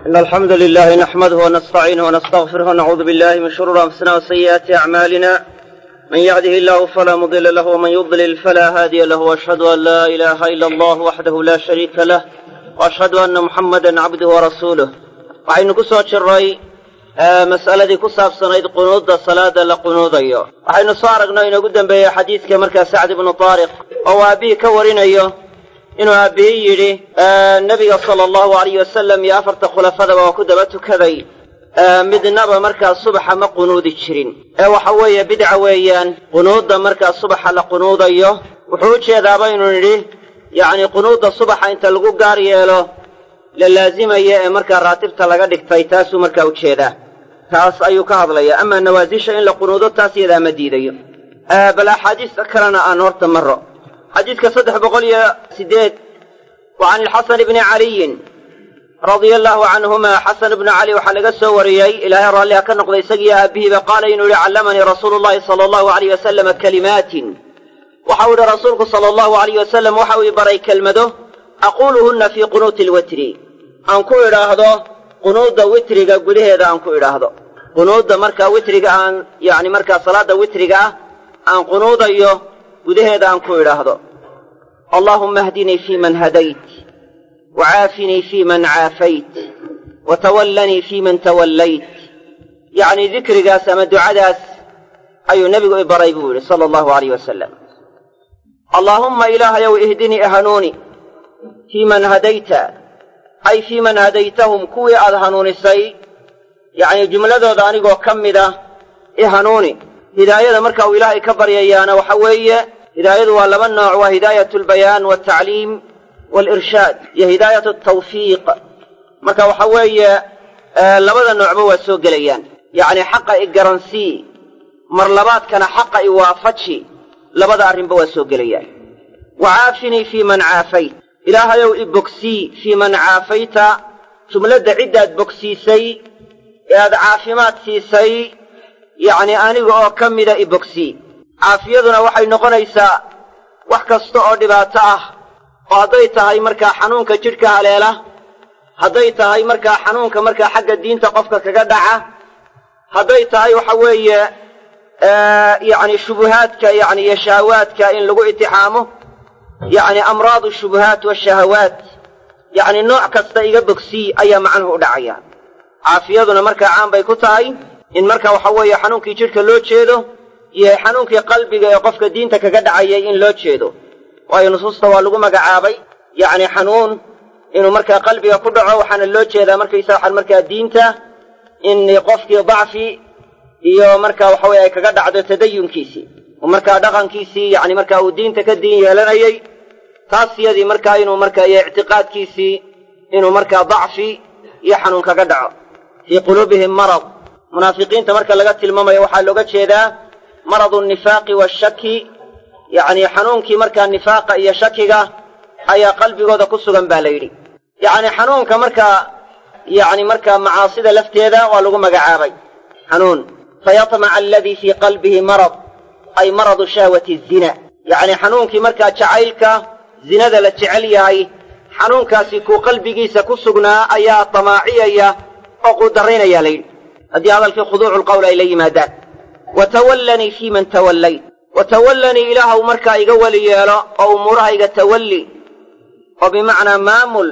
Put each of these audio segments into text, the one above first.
إن الحمد لله نحمده ونستعينه ونستغفره ونعوذ بالله من شرور أنفسنا وسيئات أعمالنا من يهده الله فلا مضل له ومن يضلل فلا هادي له وأشهد أن لا إله إلا الله وحده لا شريك له وأشهد أن محمدا عبده ورسوله waxaynu ku soo jirray mas'aladii ku saabsanayd qunuudda salaada la qunuudayo waxaynu soo aragno inoogu dembeeyey xadiidka markaa sacd ibnu taariq oo aabbihii ka warinayo inuu aabbihii yidhi nebiga sala allahu alayh wasalam iyo afarta khulafadaba waa ku daba tukaday midnaba markaa subaxa ma qunuudi jirin ee waxa weeye bidca weeyaan qunuudda markaa subaxa la qunuudayo wuxuu u jeedaaba inuu nidhi yacni qunuudda subaxa inta lagu gaar yeelo la laazimaya ee markaa raatibta laga dhigtay taasuu markaa u jeedaa taas ayuu ka hadlaya amaa nawaasisha in la qunuudo taas yadaa ma diidayo bal axaadiista kalena aan horta maro xadiidka saddex boqol iyo siddeed wa can ilxasan ibni caliyin radia allaahu canhuma xasan ibnu cali waxaa laga soo wariyey ilaahay raalliha ka noqday isagiiyo aabbihiiba qaala inuu yihi callamanii rasuulu llahi sala allahu alayh wasalama kalimaatin waxau idhi rasuulku sala allahu alayh wasalam waxa uu i baray kelmado aquuluhunna fii qunuuti lwitri aan ku idhaahdo qunuudda witriga gudaheeda aan ku idhaahdo qunuudda markaa witriga aan yacni markaa salaadda witriga ah aan qunuudayo gudaheeda aan ku idhaahdo allaahumma ahdinii fii man hadayt wacaafinii fii man caafayt watawallanii fii man tawallayt yacnii dikrigaas ama ducadaas ayuu nebigu i baray buu yidhi sala allahu alayh wasalam allaahumma ilaahayow ihdinii hanuuni fii man hadayta ay fii man hadaytahum kuwii aad hanuunisay yacnii jumladooda anigoo ka mid ah i hanuuni hidaayada marka uu ilaahay ka baryayaana waxa weeye hidaayadu waa laba nooc waa hidaayatu albayaan waaltacliim waalirshaad iyo hidaayatu altawfiiq marka waxa weeye labada noocba waa soo gelayaan yacnii xaqa i garansii mar labaadkana xaqa i waafaji labada arrinba waa soo gelayaan wacaafinii fii man caafayt ilaahayow i bogsii fii man caafayta jumladda ciddaad bogsiisay ee aad caafimaad siisay yacnii aniga oo ka mida i bogsii caafiyaduna waxay noqonaysaa wax kasta oo dhibaato ah oo hadday tahay markaa xanuunka jidhka haleela hadday tahay markaa xanuunka markaa xagga diinta qofka kaga dhaca hadday tahay waxa weeye yacni shubuhaadka yacni iyo shahawaadka in lagu itixaamo yacni amraadu shubuhaat washahawaat yacni nooc kasta iga bogsii ayaa macnuhu u dhacaya caafiyaduna markaa caan bay ku tahay in marka waxa weeye xanuunkii jidhka loo jeedo iyo xanuunkii qalbiga ee qofka diinta kaga dhacayay in loo jeedo waayo nusuusta waa lagu magacaabay yacni xanuun inuu markaa qalbiga ku dhaco waxaana loo jeedaa markaysa waxaan markaa diinta in qofkii dacfi iyo marka waxa weye ay kaga dhacdo tadayunkiisii oo markaa dhaqankiisii yacni markaa uu diinta ka diin yeelanayay taas yadii markaa inuu markaa iyo ictiqaadkiisii inuu markaa dacfi iyo xanuun kaga dhaco fii quluubihim marad munaafiqiinta marka laga tilmaamayo waxaa looga jeedaa maradu nifaaqi waashaki yacnii xanuunkii markaa nifaaqa iyo shakiga ayaa qalbigooda ku sugan baa la yidhi yacni xanuunka markaa yacni markaa macaasida lafteeda waa lagu magacaabay xanuun fayatmaca aladii fii qalbihi marad ay maradu shahwati zina yacni xanuunkii markaa jacaylka zinada la jecel yahay xanuunkaasi kuu qalbigiisa ku sugnaa ayaa damaaciyaya oo quudarraynaya la yidhi haddii hadalkii khuduucu lqowl ay la yimaadaan watawallanii fii man tawallayt watawallanii ilaahuw markaa iga weli yeelo oo umuurahayga tawalli oo bimacnaa maamul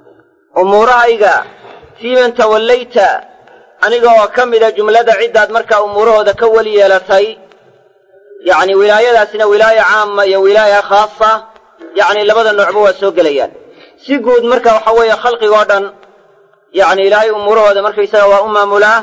umuurahayga fii man tawallayta aniga oo ka mida jumlada ciddaad markaa umuurahooda ka weli yeelatay yacni wilaayadaasina wilaaya caama iyo wilaaya khaasa yacni labada noocba waa soo gelayaan si guud marka waxa weeye khalqigoo dhan yacni ilaahay umuurahooda markaysaga waa u maamulaa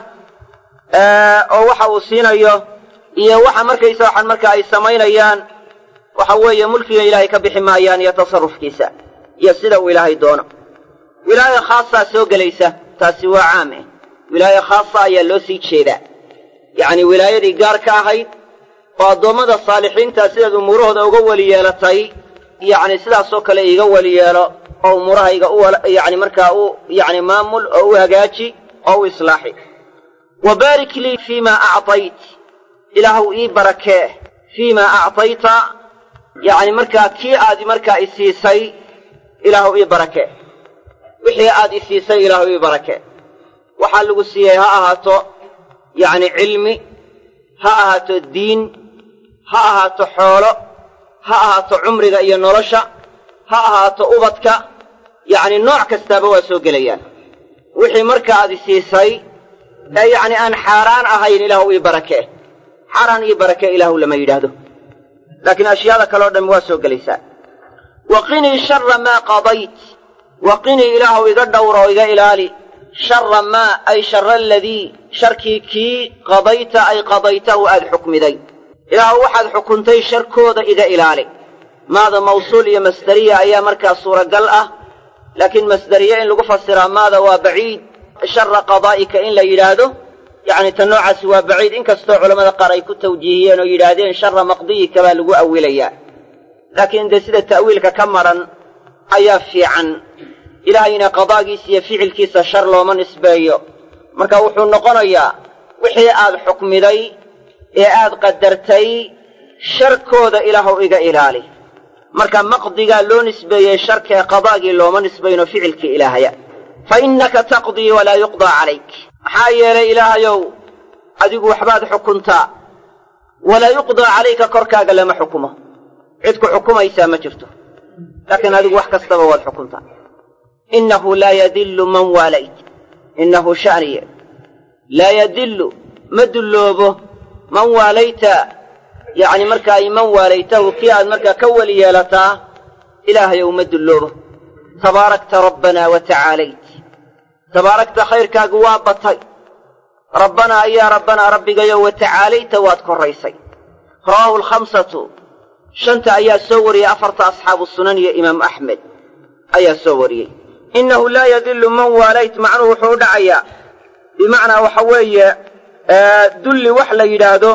oo waxa uu siinayo iyo waxa markaysa waxaan marka ay samaynayaan waxa weeye mulkiga ilaahay ka bixi maayaan iyo tasarufkiisa iyo sida uu ilaahay doono wilaaya khaasaa soo gelaysa taasi waa caame wilaaya khaasa ayaa loo sii jeedaa yacni wilaayadii gaar ka ahayd oo addoommada saalixiinta sidaad umuurahooda uga weli yeelatay yacni sidaasoo kale iiga weli yeelo oo umuurahayga u yacni markaa u yacni maamul oo u hagaaji oo u islaaxi wa baarik lii fii maa actayt ilaahuw ii barakee fii maa actayta yacni markaa kii aad markaa i siisay ilaahuw ii barakee wixii aad i siisay ilaahuw ii barakee waxaa lagu siiyey ha ahaato yacni cilmi ha ahaato diin ha ahaato xoolo ha ahaato cumriga iyo nolosha ha ahaato ubadka yacni nooc kastaaba waa soo gelayaan wixii marka aad isiisay ee yacni aan xaaraan ahayn ilaahu ii barakee xaaraan ii barakee ilaahu lama yidhaahdo laakiin ashyaada kale o dhan waa soo gelaysaa wa qinii shara maa qadayt wa qinii ilaahu iga dhowra oo iga ilaali shara maa ay shara aladii sharkii kii qadayta ay qadaytahu aad xukmiday ilaahu waxaad xukuntay sharkooda iga ilaali maada mawsuul iyo masderiya ayaa markaa suuragal ah laakiin masderiye in lagu fasiraa maada waa baciid shara qadaa'ika in la yidhaahdo yacni ta noocaasi waa baciid inkastoo culammada qaar ay ku tawjiihiyeen oo yidhaahdeen shara maqdiyika baa lagu awilayaa laakiin dee sida ta'wiilka ka maran ayaa fiican ilaahayna qadaagiisa iyo ficilkiisa shar looma nisbeeyo marka wuxuu noqonayaa wixii aad xukmiday ee aad qadartay sharkooda ilaahuw iga ilaali marka maqdigaa loo nisbeeyey sharkee qadaagii looma nisbayno ficilkii ilaahaya fa innaka taqdii walaa yuqdaa calayk maxaa yeelay ilaahayow adigu waxbaad xukuntaa walaa yuqdaa calayka korkaaga lama xukumo cid ku xukumaysaa ma jirto laakiin adigu wax kastaba waad xukuntaa innahu laa yadillu man waalayt innahu sha'niye laa yadillu ma dulloobo man waalayta yacni marka ay man waalaytahu kii aad markaa ka weli yeelataa ilaahayow ma dulloobo tabaarakta rabbanaa wa tacaalayt tabaarakta khayrkaagu waa batay rabbanaa ayaa rabbanaa rabbigayow wa tacaalayta waad korraysay rawaahu alkhamsatu shanta ayaa soo wariyey afarta asxaabu sunan iyo imaamu axmed ayaa soo wariyey innahu laa yadillu man waalayt macnuhu wuxuu u dhacayaa bimacnaa waxa weeye dulli wax la yidhaahdo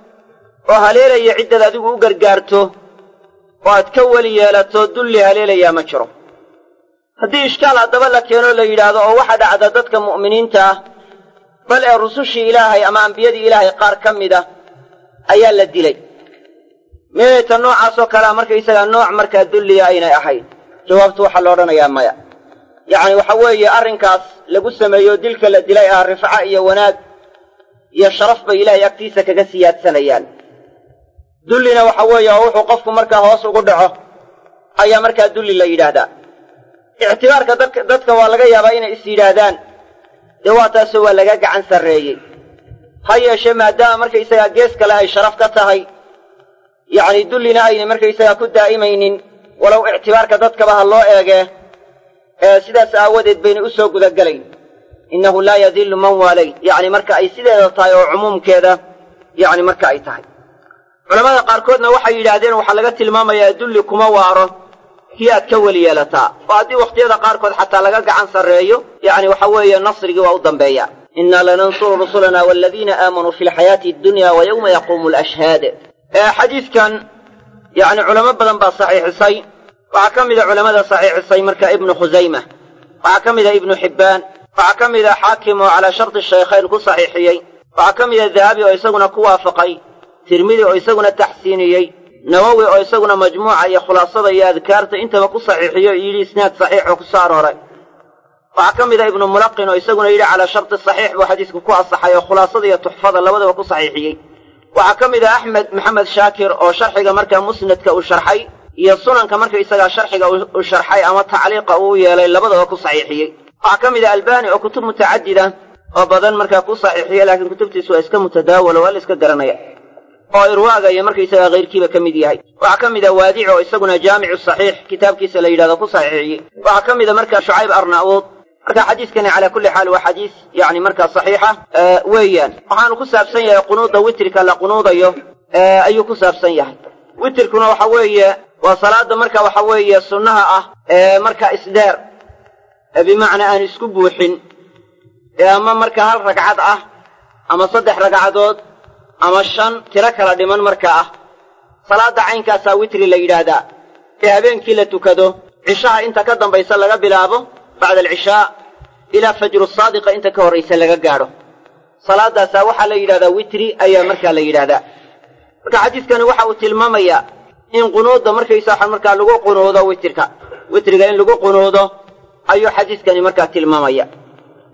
oo haleelaya ciddaad adigu u gargaarto oo aad ka weli yeelato dulli haleelayaa ma jiro haddii ishkaal haddaba la keenoo la yidhaahdo oo waxa dhacda dadka mu'miniinta ah bal ee rusushii ilaahay ama ambiyadii ilaahay qaar ka mid ah ayaa la dilay meeta noocaasoo kalea markaysagaa nooc markaa dulliya aynay ahayn jawaabtu waxaa la odhanayaa maya yacni waxa weeye arrinkaas lagu sameeyo dilka la dilay ah rifca iyo wanaag iyo sharaf bay ilaahay agtiisa kaga siyaadsanayaan dullina waxa weeye oo wuxuu qofku markaa hoos ugu dhaco ayaa markaa dulli la yidhaahdaa ictibaarka dadka dadka waa laga yaabaa inay is yidhaahdaan dee waa taasoo waa laga gacan sarreeyey ha yeeshee maadaama markaysagaa gees kale ay sharaf ka tahay yacni dullina aynay markaysagaa ku daa'imaynin walow ictibaarka dadkaba ha loo eegee ee sidaas aawadeed baynay u soo gudagelayn innahu laa yadillu man waalayt yacni marka ay sideeda tahay oo cumuumkeeda yacni marka ay tahay culammada qaarkoodna waxay yidhaahdeen waxaa laga tilmaamayaa dulli kuma waaro kii aad ka weli yeelataa oo haddii wakhtiyada qaarkood xataa laga gacan sarreeyo yacni waxa weeye nasrigii waa u dambeeya innaa lanansuru rusulana waaladiina aamanuu fi lxayaati addunya wa yowma yaquumu alashhaad xadiidkan yacni culamo badan baa saxiixisay waxaa ka mida culammada saxiixisay marka ibnu khusayma waxaa ka mida ibnu xibbaan waxaa ka mida xaakim oo calaa sharti shaykhayn ku saxiixiyey waxaa ka mida dahabi oo isaguna ku waafaqay tirmidi oo isaguna taxsiiniyey nawowi oo isaguna majmuuca iyo khulaasada iyo adkaarta intaba ku saxiixiyo yidhi isnaad saxiix oo ku soo arooray waxaa ka mida ibnu mulaqin oo isaguna yidhi calaa sharti saxiix buu xadiisku ku asaxay oo khulaasada iyo tuxfada labadaba ku saxiixiyey waxaa ka mid a axmed maxamed shaakir oo sharxiga markaa musnadka uu sharxay iyo sunanka marka isagaa sharxiga uu sharxay ama tacliiqa uu yeelay labadaba ku saxiixiyey waxaa ka mid a albani oo kutub mutacadida oo badan markaa ku saxiixiya laakiin kutubtiisu waa iska mutadaawalo waa la iska garanaya oo irwaaga iyo markaysagaa hayrkiiba ka mid yahay waxaa ka mid a waadic oo isaguna jaamicu saxiix kitaabkiisa la yidhahdo ku saxiixiyey waxaa ka mid a markaa shucayb arnauud marka xadiiskani calaa kulli xaal waa xadiis yani markaa saxiixa weeyaan waxaanu ku saabsan yahay qunuuda witrika la qunuudayo ayuu ku saabsan yahay witrkuna waxa weeye waa salaada marka waxa weeye sunnaha ah ee marka isdheer ee bimacnaa aan isku buuxin ee ama marka hal ragcad ah ama saddex ragcadood ama shan tiro kala dhiman marka ah salaadda caynkaasaa witri la yidhaahdaa ee habeenkii la tukado cishaha inta ka dambaysa laga bilaabo bacda alcishaa ilaa fajru saadiqa inta ka horraysa laga gaadho salaadaasaa waxaa la yidhahdaa witri ayaa markaa la yidhahdaa marka xadiiskani waxa uu tilmaamayaa in qunuudda markaysaa markaa lagu qunuudo witrka witriga in lagu qunuudo ayuu xadiiskani markaa tilmaamaya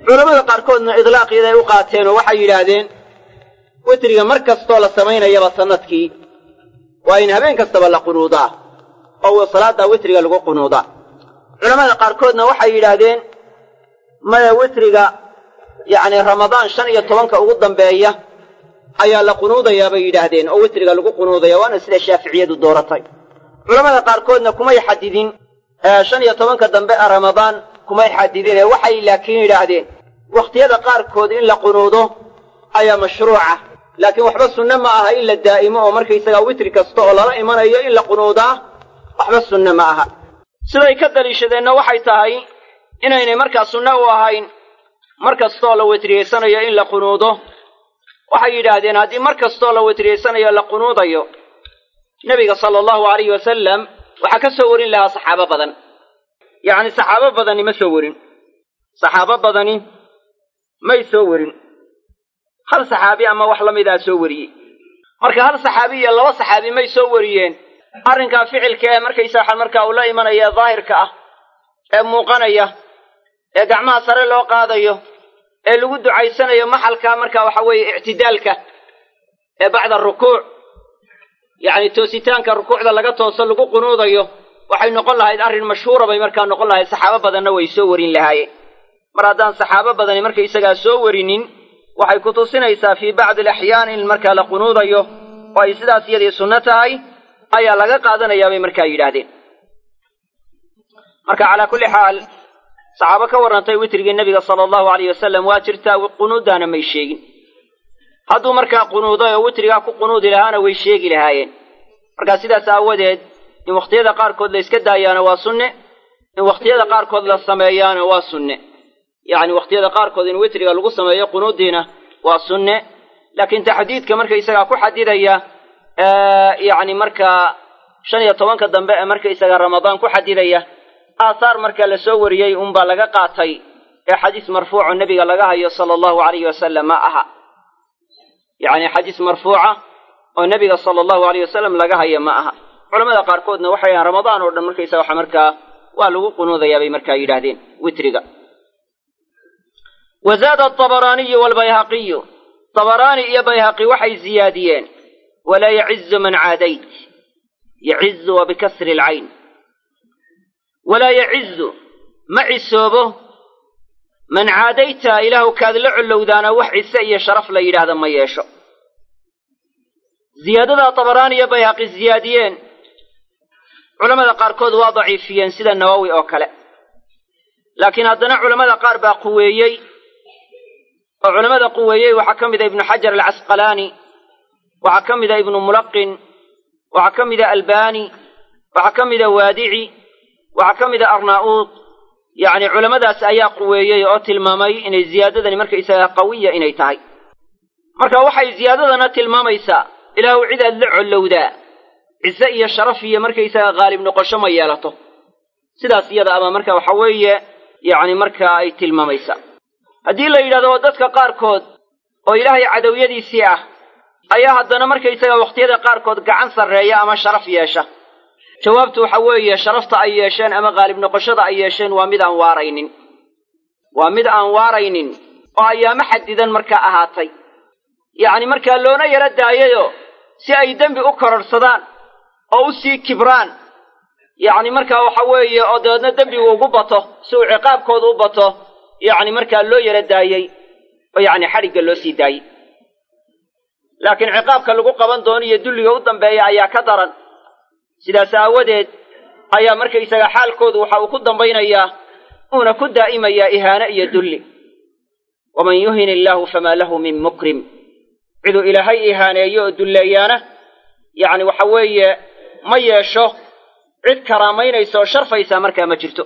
culammada qaarkoodna idlaaqiyada u qaateen oo waxay yidhaahdeen witriga mar kastoo la samaynayaba sannadkii waa in habeen kastaba la qunuudaa oo salaaddaa witriga lagu qunuudaa culammada qaarkoodna waxay yidhaahdeen maya witriga yacni ramadaan shan iyo tobanka ugu dambeeya ayaa la qunuudayaa bay yidhaahdeen oo witriga lagu qunuudaya waana sida shaaficiyadu dooratay culammada qaarkoodna kumay xadidin shan iyo tobanka dambe ee ramadaan kumay xadidinee waxay laakiin yidhaahdeen wakhtiyada qaarkood in la qunuudo ayaa mashruuca laakiin waxba sunne ma aha in la daa'imo oo markaysagaa witri kasta oo lala imanayo in la qunuudaa waxba sunne ma aha siday ka daliishadeenna waxay tahay inaynay markaa sunne u ahayn mar kastooo la witriyeysanayo in la qunuudo waxay yidhaahdeen haddii mar kastoo la witriyeysanayo la qunuudayo nebiga sala allahu alayhi wasalam waxaa ka soo warin lahaa saxaabo badan yacni saxaabo badani ma soo warin saxaabo badani may soo warin hal saxaabi ama wax la midaa soo wariyey marka hal saxaabi iyo laba saxaabi may soo wariyeen arrinkaa ficilka ee markaysaa markaa uu la imanaya ee daahirka ah ee muuqanaya ee gacmaha sare loo qaadayo ee lagu ducaysanayo maxalka marka waxa weeye ictidaalka ee bacda rukuuc yacni toositaanka rukuucda laga tooso lagu qunuudayo waxay noqon lahayd arrin mashhuura bay markaa noqon lahayd saxaabo badanna way soo warin lahaayeen mar haddaan saxaabo badani markaysagaa soo warinin waxay ku tusinaysaa fii bacdi alaxyaan in markaa la qunuudayo oo ay sidaas iyadii sunno tahay ayaa laga qaadanayaa bay markaa yidhaahdeen marka calaa kulli xaal saxaabo ka warrantay witrigii nebiga sala allahu alayh wasalam waa jirtaa qunuuddaana may sheegin hadduu markaa qunuuday oo witrigaa ku qunuudi lahaana way sheegi lahaayeen markaa sidaas aawadeed in wakhtiyada qaarkood la iska daayaana waa sunne in wakhtiyada qaarkood la sameeyaana waa sunne yacni wakhtiyada qaarkood in witriga lagu sameeyo qunuuddiina waa sunne laakiin taxdiidka markaysagaa ku xadidaya yacni markaa shan iyo tobanka dambe ee markaysagaa ramadaan ku xadidaya aahaar marka la soo wariyey unbaa laga qaatay ee xadiis marfuuco nebiga laga hayo sala allahu alayhi wasalam ma aha yacni xadiis marfuuca oo nebiga sala allahu alayh wasalam laga haya ma aha culamada qaarkoodna waxay yahaan ramadaan oo dhan markaysaga waxa markaa waa lagu qunuudayaa bay markaa yidhaahdeen witriga wa zaada atabaraaniyu waalbayhaqiyu tabaraani iyo bayhaqi waxay ziyaadiyeen walaa yacizu man caadayt yacizu wa bikasri alcayn walaa yacizu ma cisoobo man caadayta ilaahu kaad la collowdaana wax cise iyo sharaf la yidhaahda ma yeesho ziyaadadaa tabaraani iyo bayhaqi ziyaadiyeen culammada qaarkood waa daciifiyeen sida nawowi oo kale laakiin haddana culammada qaar baa quweeyey oo culammada quweeyey waxaa ka mida ibnu xajar alcasqalaani waxaa ka mida ibnu mulaqin waxaa ka mida albani waxaa ka mida waadici waxaa ka mida arnaa'uud yacni culammadaas ayaa quweeyey oo tilmaamay inay ziyaadadani markaysagaa qawiya inay tahay marka waxay ziyaadadana tilmaamaysaa ilaahu cid aad la collowdaa cise iyo sharaf iyo markaysaga haalib noqosho ma yeelato sidaas iyada ama marka waxa weeye yacni markaa ay tilmaamaysaa haddii la yidhahdo dadka qaarkood oo ilaahay cadowyadiisii ah ayaa haddana markaysaga wakhtiyada qaarkood gacan sarreeya ama sharaf yeesha jawaabtu waxa weeye sharafta ay yeesheen ama haalib noqoshada ay yeesheen waa mid aan waaraynin waa mid aan waaraynin oo ayaamo xadidan markaa ahaatay yacni markaa loona yaro daayayo si ay dembi u kororhsadaan oo u sii kibraan yacni markaa waxa weeye oo dabeedna dembigu ugu bato si uu ciqaabkooda u bato yacni markaa loo yaro daayey oo yacni xadhigga loo sii daayey laakiin ciqaabka lagu qaban doono iyo dulliga u dambeeya ayaa ka daran sidaas aawadeed ayaa markaysaga xaalkoodu waxa uu ku dambaynayaa uuna ku daa'imayaa ihaano iyo dulli waman yuhin illaahu famaa lahu min mukrim ciduu ilaahay ihaaneeyo oo dulleeyaana yacni waxa weeye ma yeesho cid karaamaynaysa oo sharfaysaa markaa ma jirto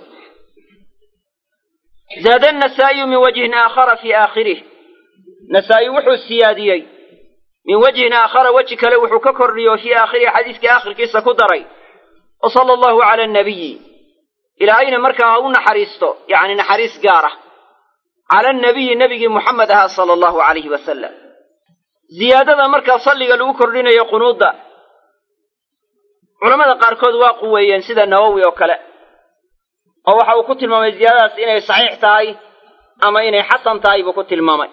zaada annasaa'iyu min wajhin aakhara fii aakhirih nasaa'i wuxuu siyaadiyey min wajhin aakhara weji kale wuxuu ka kordhiyo fii aakhirihi xadiiskii aakhirkiisa ku daray wa sala allahu cala annabiyi ilaahayna markaa ha u naxariisto yacni naxariis gaar ah cala annabiyi nebigii muxamed ahaa sala allahu calayhi wasalam ziyaadada markaa salliga lagu kordhinayo qunuudda culammada qaarkood waa quweeyeen sida nawowi oo kale oo waxa uu ku tilmaamay ziyaadadaas inay saxiix tahay ama inay xasan tahay buu ku tilmaamay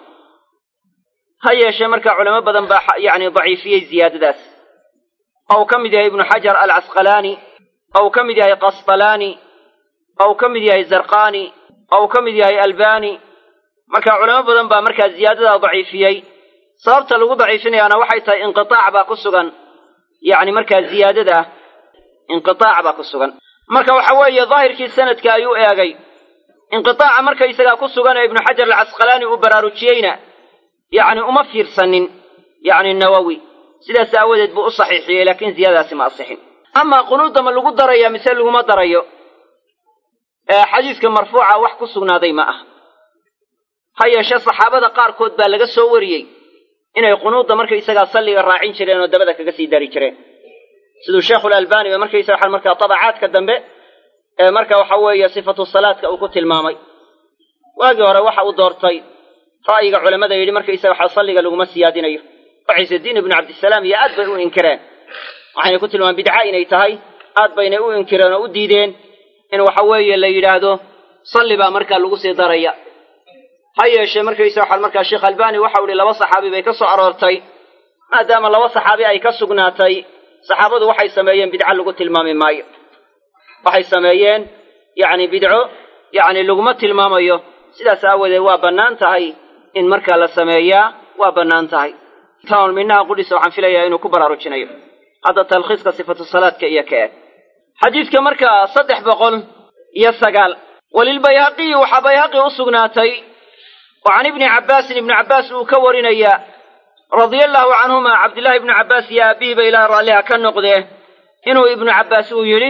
ha yeeshee markaa culamo badan baa yacni daciifiyey ziyaadadaas oo uu ka mid yahay ibnu xajar alcasqalaani oo uu ka mid yahay qasqalaani oo uu ka mid yahay zarqani oo uu ka mid yahay albani marka culamo badan baa markaa ziyaadadaa daciifiyey sababta lagu daciifinayaana waxay tahay inqitaac baa ku sugan yacni markaa ziyaadada inqitaac baa ku sugan marka waxa weeye daahirkii sanadka ayuu eegay inqitaaca markaysagaa ku sugan ee ibnu xajar alcasqalaani uu baraarujiyeyna yacni uma fiirsanin yacni nawowi sidaas aawadeed buu u saxiixiyey laakiin ziyadadaasi ma asixin amaa qunuudda ma lagu daraya mise laguma darayo xadiiska marfuuca wax ku sugnaaday ma ah ha yeeshee saxaabada qaarkood baa laga soo wariyey inay qunuudda markaysagaa salliga raacin jireen oo dabada kaga sii dari jireen siduu sheekhulalbani ba markaysaga waxaan markaa tabacaadka dambe ee marka waxa weeye sifatu salaadka uu ku tilmaamay waagii hore waxa uu doortay ra'yiga culammada yidhi markaysaga waxa salliga laguma siyaadinayo oo ciisediin ibnu cabdisalaam iyo aad bay u inkireen waxayna ku tilmaamen bidca inay tahay aad baynay u inkireen oo u diideen in waxa weeye la yidhaahdo salli baa markaa lagu sii daraya ha yeeshee markaysa waxaa markaa sheekh albani waxau ihi laba saxaabi bay ka soo aroortay maadaama laba saxaabi ay ka sugnaatay saxaabadu waxay sameeyeen bidco lagu tilmaami maayo waxay sameeyeen yacni bidco yacni laguma tilmaamayo sidaas aawadeed waa bannaan tahay in markaa la sameeyaa waa bannaan tahay tan minaha qudhisa waxaan filayaa inuu ku baraarujinayo hadda talkhiiska sifatu salaadka iyo ka eg xadiidka markaa saddex boqol iyo sagaal walilbayhaqiyi waxaa bayhaqi u sugnaatay oo can ibni cabbaasin ibni cabbaas uu ka warinayaa radia allaahu canhuma cabdillaahi ibnu cabbaas iyo aabihiiba ilaah raalliha ka noqdee inuu ibnu cabbaas uu yidhi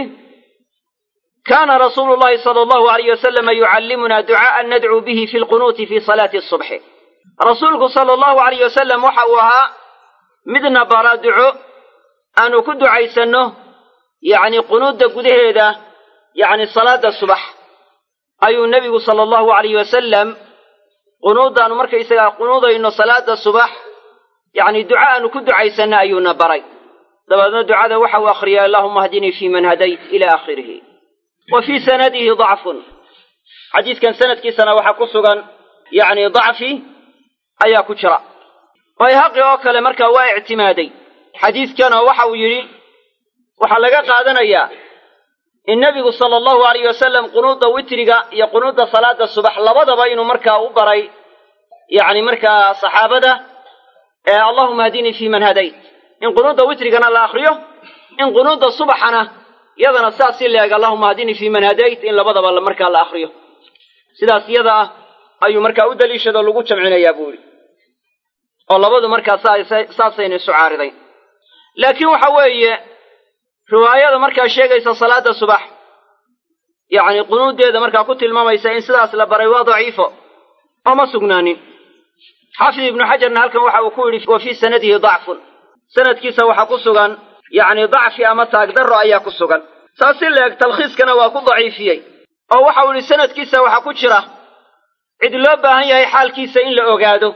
kaana rasuulu llahi sala allahu alayh wasalama yucallimunaa ducaa'an nadcuu bihi fi lqunuuti fi salaati asubxi rasuulku sala allahu alayh wasalam waxa uu ahaa midna bara duco aanu ku ducaysanno yacni qunuudda gudaheeda yacni salaadda subax ayuu nebigu sala allahu alayh wasalam qunuuddaannu markaysagaa qunuudayno salaadda subax yacni duco aanu ku ducaysanno ayuuna baray dabeedna ducada waxa uu akhriyay allahuma hdinii fii man hadayt ila aakhirihi wa fii sanadihi dacfun xadiidkan sanadkiisana waxaa ku sugan yacni dacfi ayaa ku jira bayhaqi oo kale markaa waa ictimaaday xadiidkanoo waxa uu yidhi waxaa laga qaadanayaa in nebigu sala allahu alayh wasalam qunuudda witriga iyo qunuudda salaada subax labadaba inuu markaa u baray yacni markaa saxaabada ee allahuma hadinii fii man hadayt in qunuudda witrigana la akhriyo in qunuudda subaxana yadana saas si leeg allahuma hadinii fii man hadayt in labadaba markaa la akhriyo sidaas iyada ah ayuu markaa u daliishado lagu jamcinayaa buu yidhi oo labadu markaa saasayna isu caaridayn laakiin waxa weeye riwaayada markaa sheegaysa salaada subax yacni qunuuddeeda markaa ku tilmaamaysa in sidaas la baray waa daciifo oo ma sugnaanin xaafid ibnu xajarna halkan waxa uu ku yidhi wa fii sanadihi dacfun sanadkiisa waxaa ku sugan yacni dacfi ama taagdarro ayaa ku sugan saas si leeg talkhiiskana waa ku daciifiyey oo waxau yidhi sanadkiisa waxaa ku jira cid loo baahan yahay xaalkiisa in la ogaado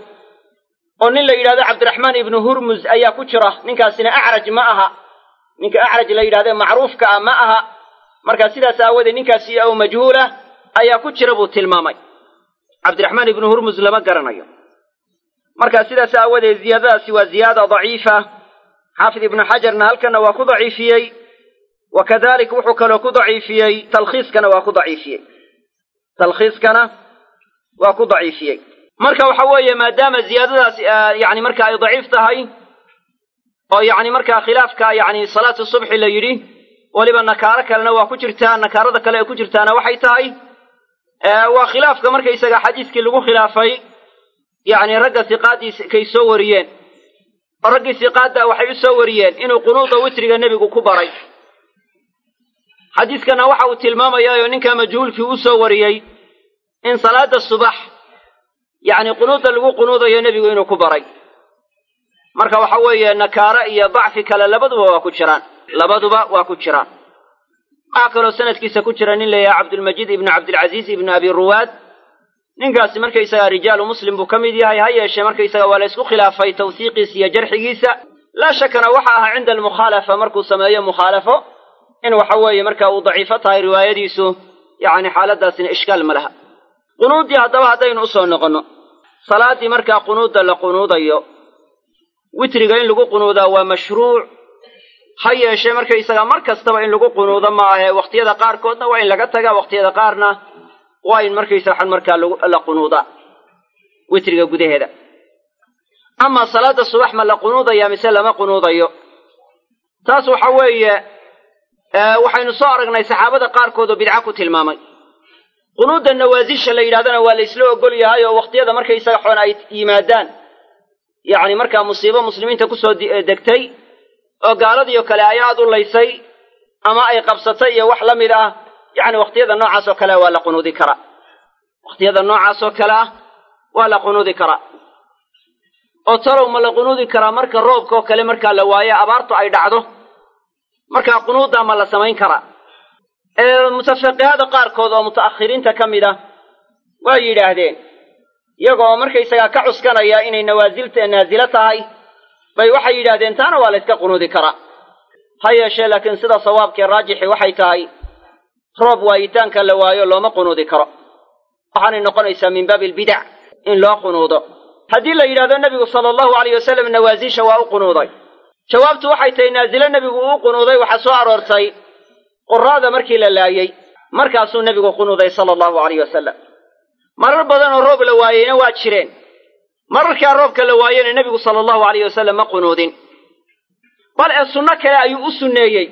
oo nin la yidhahdo cabdiraxmaan ibnu hurmuz ayaa ku jira ninkaasina acraj ma aha ninka acraj la yidhahde macruufka ah ma aha marka sidaas aawadeed ninkaasi ow majhuulah ayaa ku jira buu tilmaamay cabdiraxmaan ibnu hurmuz lama garanayo marka sidaas aawadeed ziyaadadaasi waa ziyaada daciifa xaafid ibnu xajarna halkanna waa ku daciifiyey wa kadalik wuxuu kaloo ku daciifiyey talkhiiskana waa ku daciifiyey talkhiiskana waa ku daciifiyey marka waxa weeye maadaama ziyaadadaas yani marka ay daciif tahay oo yani markaa khilaafka yani salaatu subxi la yidhi weliba nakaaro kalena waa ku jirtaa nakaarada kale ee ku jirtaana waxay tahay waa khilaafka markaysaga xadiiskii lagu khilaafay yani ragga siqaadii kay soo wariyeen oo raggii siqaadda waxay u soo wariyeen inuu qunuuda witriga nebigu ku baray xadiiskana waxa uu tilmaamayaa oo ninka majhuulkii u soo wariyey in salaada subax yacni qunuudda lagu qunuudayo nebigu inuu ku baray marka waxa weeye nakaaro iyo dacfi kale labaduba waa ku jiraan labaduba waa ku jiraan waxaa kaloo sanadkiisa ku jira nin layahay cabdulmajiid ibnu cabdilcaziiz ibnu abi ruwaad ninkaasi markaysaga rijaalu muslim buu ka mid yahay ha yeeshee markaysaga waa la ysku khilaafay tawsiiqiisa iyo jarxigiisa laa shakana waxa ahaa cinda almukhaalafa markuu sameeyo mukhaalafo in waxa weeye marka uu daciifo tahay riwaayadiisu yacni xaaladaasina ishkaal ma laha qunuuddii haddaba haddaynu usoo noqonno salaaddii markaa qunuudda la qunuudayo witriga in lagu qunuudaa waa mashruuc ha yeeshee markaysaga mar kastaba in lagu qunuudo ma ahe wakhtiyada qaarkoodna waa in laga tagaa wakhtiyada qaarna waa in markaysa waxaan markaa la qunuudaa witriga gudaheeda amaa salaadda subax ma la qunuudayaa mise lama qunuudayo taas waxa weeye waxaynu soo aragnay saxaabada qaarkood oo bidca ku tilmaamay qunuudda nawaasisha la yidhahdana waa la isla ogol yahay oo wakhtiyada markaysaga xoon ay yimaadaan yacni markaa musiibo muslimiinta kusoo degtay oo gaaladiio kale ay aad u laysay ama ay qabsatay iyo wax la mid ah yacni wakhtiyada noocaas oo kale waa la qunuudi karaa wakhtiyada noocaas oo kale ah waa la qunuudi karaa oo talow ma la qunuudi karaa marka roobka oo kale markaa la waayo abaartu ay dhacdo markaa qunuuddaa ma la samayn karaa mutafaqihaada qaarkood oo muta'akhiriinta ka mid ah waa yidhaahdeen iyagoo markaysagaa ka cuskanaya inay nawaasilta naasilo tahay bay waxay yidhaahdeen taana waa la yska qunuudi karaa ha yeeshee laakiin sida sawaabkee raajixi waxay tahay roob waayitaanka la waayo looma qunuudi karo waxaanay noqonaysaa min baabi albidac in loo qunuudo haddii la yidhahdo nebigu sala allahu alayh wasalam nawaasisha waa u qunuuday jawaabtu waxay tahay naasilo nebigu uu qunuuday waxaa soo aroortay quraada markii la laayey markaasuu nebigu qunuuday sala allahu alayh wasalam marar badan oo roob la waayeyna waa jireen mararkaa roobka la waayena nebigu sala allahu alayh wasalam ma qunuudin bal ee sunno kale ayuu u sunneeyey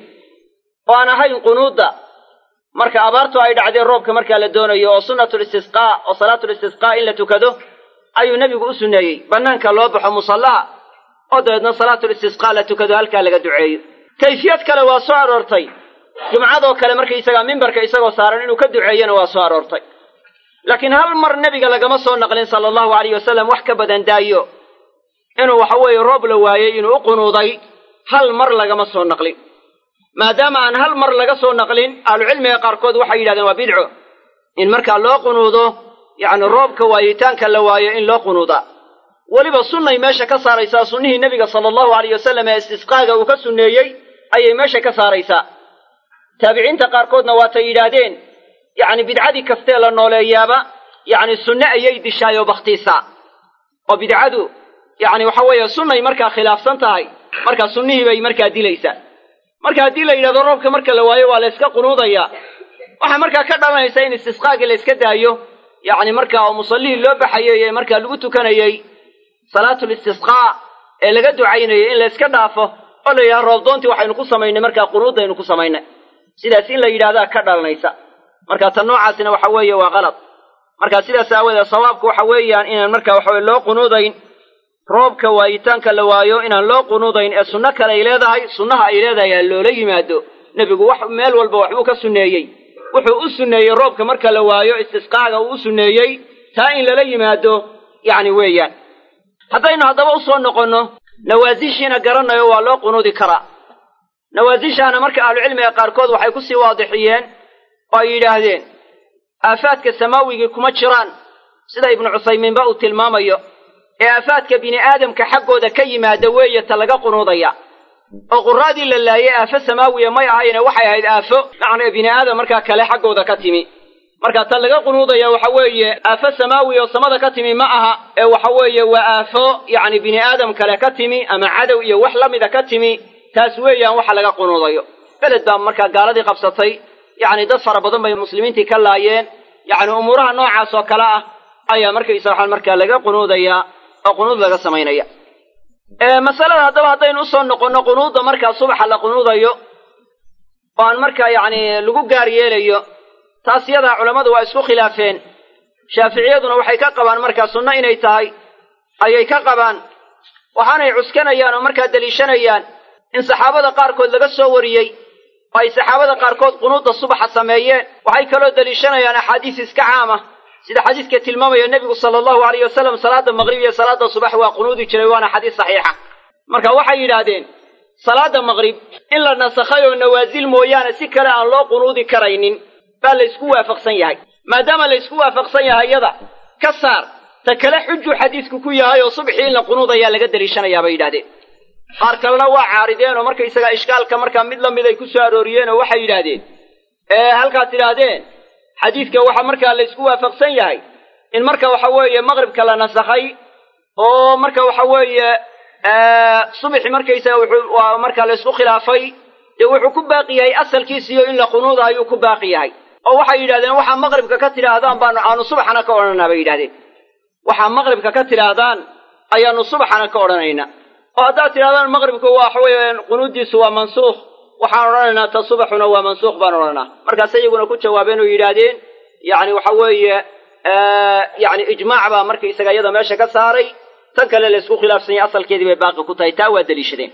oo aan ahayn qunuudda marka abaartu ay dhacdeen roobka markaa la doonayo oo sunnatulistisqaa oo salaatulistisqaa in la tukado ayuu nebigu u sunneeyey bannaanka loo baxo musallaha oo dabeedna salaatulistisqaa la tukado halkaa laga duceeyo kayfiyad kale waa soo aroortay jumcadoo kale markaysagaa mimbarka isagoo saaran inuu ka duceeyana waa soo aroortay laakiin hal mar nebiga lagama soo naqlin sala allahu alayh wasalam wax ka badan daayo inuu waxa weeye roob la waayey inuu u qunuuday hal mar lagama soo naqlin maadaama aan hal mar laga soo naqlin ahlucilmiga qaarkood waxay yidhahdeen waa bidco in markaa loo qunuudo yacni roobka waayitaanka la waayo in loo qunuudaa weliba sunnay meesha ka saaraysaa sunnihii nebiga sala allahu alayh wasalam ee istisqaaga uu ka sunneeyey ayay meesha ka saaraysaa taabiciinta qaarkoodna waatay yidhaahdeen yacni bidcadii kastee la nooleeyaaba yacni sunne ayay dishaayoo bakhtiisaa oo bidcadu yacni waxa weeye sunnay markaa khilaafsan tahay markaa sunnihii bay markaa dilaysaa marka haddii la yidhahdo roobka marka la waayo waa la yska qunuudayaa waxaa markaa ka dhalanaysa in istisqaagii la yska daayo yacni markaa oo musallihii loo baxayay ee markaa lagu tukanayey salaatul istisqaa ee laga ducaynayay in la yska dhaafo oo la yidhahdo roobdoontii waxaynu ku samaynay markaa qunuudaynu ku samaynay sidaas in la yidhahdaa ka dhalanaysa marka tan noocaasina waxa weeye waa qalad marka sidaas aawadeed sawaabku waxa weeyaan inaan marka waxaweye loo qunuudayn roobka waayitaanka la waayo inaan loo qunuudayn ee sunno kale ay leedahay sunnaha ay leedahay ha loola yimaado nebigu wax meel walba waxbuu ka sunneeyey wuxuu u sunneeyey roobka marka la waayo istisqaaga uu u sunneeyey taa in lala yimaado yacni weeyaan haddaynu haddaba usoo noqonno nawaasishiina garanayo waa loo qunuudi karaa nawaasishaana marka ahlucilmiga qaarkood waxay kusii waadixiyeen oo ay yidhaahdeen aafaadka samaawigii kuma jiraan sida ibnu cuthaymiinba uu tilmaamayo ee aafaadka bini aadamka xaggooda ka yimaada weeye ta laga qunuudaya oo quraadii la laayay aafo samaawiya may ahayne waxay ahayd aafo macnaa bini aadam markaa kale xaggooda ka timi marka ta laga qunuudaya waxa weeye aafo samaawi oo samada ka timi ma aha ee waxa weeye waa aafo yacni bini aadam kale ka timi ama cadow iyo wax la mida ka timi taas weeyaan waxa laga qunuudayo beled baa markaa gaaladii qabsatay yacni dad fara badan bay muslimiintii ka laayeen yacni umuuraha noocaas oo kale ah ayaa markaysa waxaan markaa laga qunuudayaa oo qunuud laga samaynaya masalada haddaba haddaynu usoo noqonno qunuudda markaa subaxa la qunuudayo oo aan markaa yacni lagu gaar yeelayo taas yadaa culammadu waa isku khilaafeen shaaficiyaduna waxay ka qabaan markaa sunno inay tahay ayay ka qabaan waxaanay cuskanayaan oo markaa deliishanayaan in saxaabada qaarkood laga soo wariyey oo ay saxaabada qaarkood qunuudda subaxa sameeyeen waxay kaloo deliishanayaan axaadiis iska caama sida xadiiska tilmaamaya nebigu sala allahu alayh wasalam salaadda maqrib iyo salaadda subax waa qunuudi jiray waana xadiis saxiixa marka waxay yidhaahdeen salaadda maqrib in la nasakhay oo nawaasil mooyaane si kale aan loo qunuudi karaynin baa la ysku waafaqsan yahay maadaama la ysku waafaqsan yahay yada ka saar ta kale xujuu xadiisku ku yahay oo subxii in la qunuudayaa laga deliishanayaa bay yidhahdeen qaar kalena waa caarideen oo markaysagaa ishkaalka markaa mid la mid ay ku soo arooriyeen oo waxay yidhaahdeen ee halkaad tidhaahdeen xadiidka waxaa markaa la ysku waafaqsan yahay in marka waxa weeye maqribka la nasakhay oo marka waxa weeye subxi markaysaga wuxuu waa marka la isku khilaafay dee wuxuu ku baaqi yahay asalkiisiyo in la qunuuda ayuu ku baaqi yahay oo waxay yidhahdeen waxaa maqribka ka tidhaahdaan baanu aanu subaxana ka odhanaa bay yidhahdeen waxaa maqribka ka tidhaahdaan ayaanu subaxana ka odhanaynaa oo haddaad tidhahdaan maqribku waxa weeye qunuuddiisu waa mansuukh waxaan odhanaynaa ta subaxuna waa mansuukh baan odhanaa markaas iyaguna ku jawaabeen oo yidhaahdeen yacni waxa weeye yacni ijmaac baa markaysaga iyada meesha ka saaray tan kale la isku khilaafsanyay asalkeedii bay baaqi ku tahay taa waa deliishadeen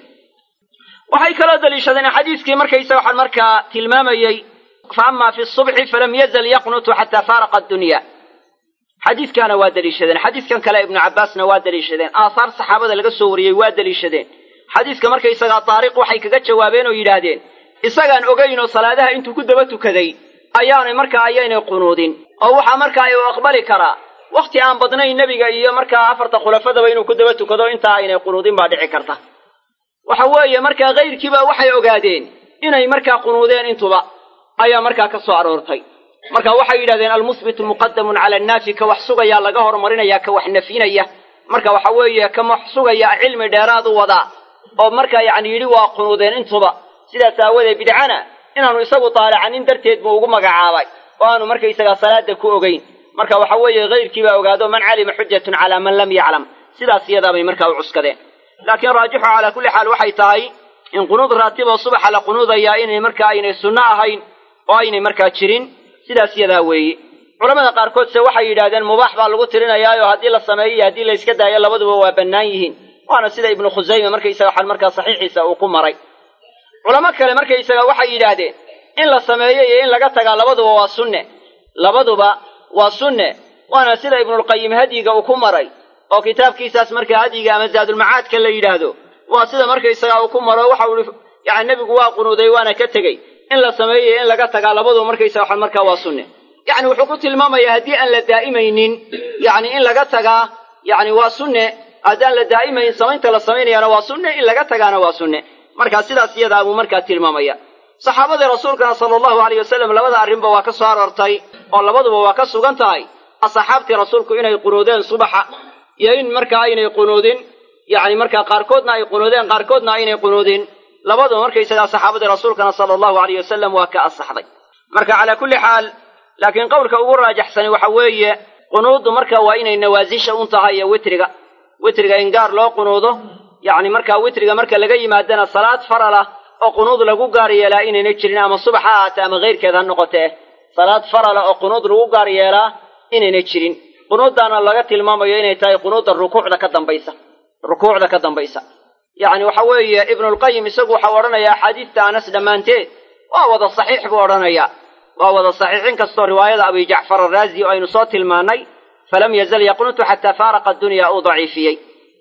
waxay kaloo deliishadeen xadiiskii markaysaga waxaan markaa tilmaamayey fa ama fi subxi falam yazal yaqnutu xataa faaraqa addunya xadiiskaana waa deliishadeen xadiiskan kale ibnu cabbaasna waa deliishadeen aahaar saxaabada laga soo wariyey waa deliishadeen xadiiska markaysagaa taariq waxay kaga jawaabeen oo yidhaahdeen isagaan ogayn oo salaadaha intuu ku daba tukaday ayaanay markaa ayaynay qunuudin oo waxaa markaa u aqbali karaa wakhti aan badnayn nebiga iyo markaa afarta khulafadaba inuu ku daba tukado intaa aynay qunuudin baa dhici karta waxa weeye markaa kayrkiiba waxay ogaadeen inay markaa qunuudeen intuba ayaa markaa ka soo aroortay marka waxay yidhahdeen almusbitu muqadamun cala annaafi ka wax sugayaa laga horumarinaya ka wax nafyinaya marka waxa weeye ka wax sugaya cilmi dheeraad u wadaa oo markaa yacni yidhi waa qunuudeen intuba sidaas aawadeed bidcana inaanu isagu taalacanin darteed buu ugu magacaabay oo aanu markaysagaa salaada ku ogeyn marka waxa weeye kayrkiibaa ogaado man calima xujatun calaa man lam yaclam sidaas iyadaabay markaa u cuskadeen laakiin raajixu calaa kulli xaal waxay tahay in qunuud raatiboo subaxa la qunuudayaa inay markaa aynay sunno ahayn oo aynay markaa jirin sidaas yadaa weeye culamada qaarkoodse waxay yidhahdeen mubaax baa lagu tirinayaayo haddii la sameeyo iyo haddii la yska daayo labaduba waa bannaan yihiin waana sida ibnu khusayme markaysaga waxaan markaa saxiixiisa uu ku maray culamo kale markaysaga waxay yidhaahdeen in la sameeyo iyo in laga tagaa labaduba waa sunne labaduba waa sunne waana sida ibnulqayim hadyiga uu ku maray oo kitaabkiisaas markaa hadyiga ama zaadulmacaadka la yidhaahdo waa sida markaysaga uu ku maro waxa uu yani nebigu waa qunuuday waana ka tegey in la sameeyo iyo in laga tagaa labaduba markaysaga waxaan markaa waa sunne yacni wuxuu ku tilmaamayaa haddii aan la daa'imaynin yacni in laga tagaa yacni waa sunne haddaan la daa'imayn samaynta la samaynayaana waa sunne in laga tagaana waa sunne markaa sidaas iyadaa buu markaa tilmaamaya saxaabadii rasuulkana sala allahu alayh wasalam labada arrinba waa ka soo aroortay oo labaduba waa ka sugan tahay asxaabtii rasuulku inay qunuudeen subaxa iyo in markaa aynay qunuudin yacni markaa qaarkoodna ay qunuudeen qaarkoodna aynay qunuudin labaduba markaysagaa saxaabadii rasuulkana sala allahu alayh wasalam waa ka asaxday marka calaa kulli xaal laakiin qowlka ugu raajaxsani waxa weeye qunuuddu marka waa inay nawaasisha un tahay iyo witriga witriga in gaar loo qunuudo yacni markaa witriga marka laga yimaadana salaad faral ah oo qunuud lagu gaar yeelaa inayna jirin ama subax ha ahaatee ama keyrkeed ha noqotee salaad farala oo qunuud lagu gaar yeelaa inayna jirin qunuuddaana laga tilmaamayo inay tahay qunuudda rukuucda ka dambaysa rukuucda ka dambaysa yacni waxa weeye ibnulqayim isagu waxau odhanayaa axaadiista anas dhammaanteed waa wada saxiix buu odhanayaa waa wada saxiix in kastoo riwaayada abi jacfar araazi oo aynu soo tilmaannay falam yazal yaqnutu xataa faaraqa addunya uu daciifiyey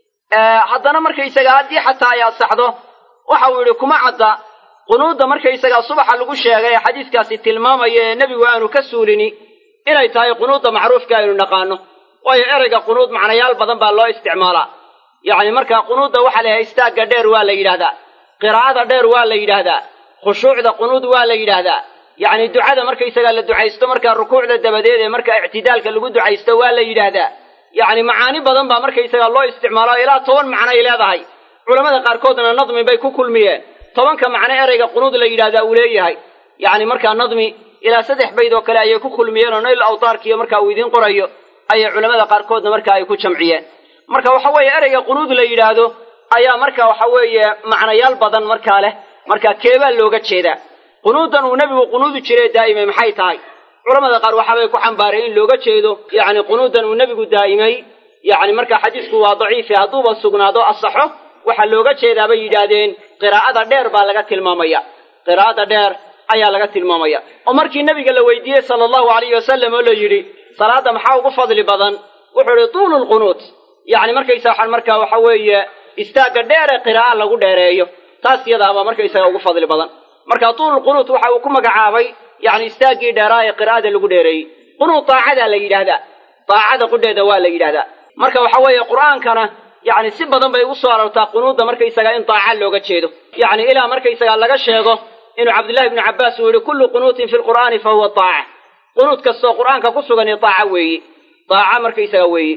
haddana markaysaga haddii xataa ay asaxdo waxa uu yidhi kuma cadda qunuudda markaysagaa subaxa lagu sheegay ee xadiiskaasi tilmaamaya ee nebigu aanu ka suulini inay tahay qunuudda macruufka aynu naqaano waayo ereyga qunuud macnayaal badan baa loo isticmaalaa yacni markaa qunuudda waxaa la yahay istaagga dheer waa la yidhaahdaa qiraa'ada dheer waa la yidhaahdaa khushuucda qunuud waa la yidhaahdaa yacni ducada markaysagaa la ducaysto markaa rukuucda dabadeed ee markaa ictidaalka lagu ducaysto waa la yidhaahdaa yacni macaani badan baa markaysagaa loo isticmaalo ilaa toban macnoay leedahay culamada qaarkoodna nadmi bay ku kulmiyeen tobanka macno ereyga qunuud la yidhahdaa uu leeyahay yacni markaa nadmi ilaa saddex bayd oo kale ayay ku kulmiyeen oo nayl awtaarkiiyo markaa uu idiin qorayo ayay culamada qaarkoodna markaa ay ku jamciyeen marka waxa weeye ereyga qunuud la yidhaahdo ayaa marka waxa weeye macnayaal badan markaa leh markaa keebaa looga jeedaa qunuuddan uu nebigu qunuudi jiray daa'imay maxay tahay culamada qaar waxaabay ku xambaareen in looga jeedo yacni qunuuddan uu nebigu daa'imay yacni markaa xadiisku waa daciifi hadduuba sugnaado asaxo waxaa looga jeedaa bay yidhaahdeen qiraa'ada dheer baa laga tilmaamaya qiraa'ada dheer ayaa laga tilmaamaya oo markii nebiga la weydiiyey sala allahu alayhi wasalam oo la yidhi salaadda maxaa ugu fadli badan wuxuu idhi tuulu lqunuud yacni markaysa waxaan markaa waxa weeye istaagga dheere qiraa'a lagu dheereeyo taas iyadaabaa markaysaga ugu fadli badan marka tuululqunuud waxa uu ku magacaabay yacni istaaggii dheeraa ee qiraa'ada lagu dheereeyey qunuud daacadaa la yidhaahdaa daacada qudheeda waa la yidhahdaa marka waxa weeye qur'aankana yacni si badan bay ugu soo aroortaa qunuudda markaysagaa in daaca looga jeedo yacni ilaa markaysagaa laga sheego inuu cabdullahi ibnu cabbaas uu yihi kullu qunuutin fi lqur'aani fa huwa daaca qunuud kastoo qur'aanka ku sugani daaca weeyi daaca markaysaga weeye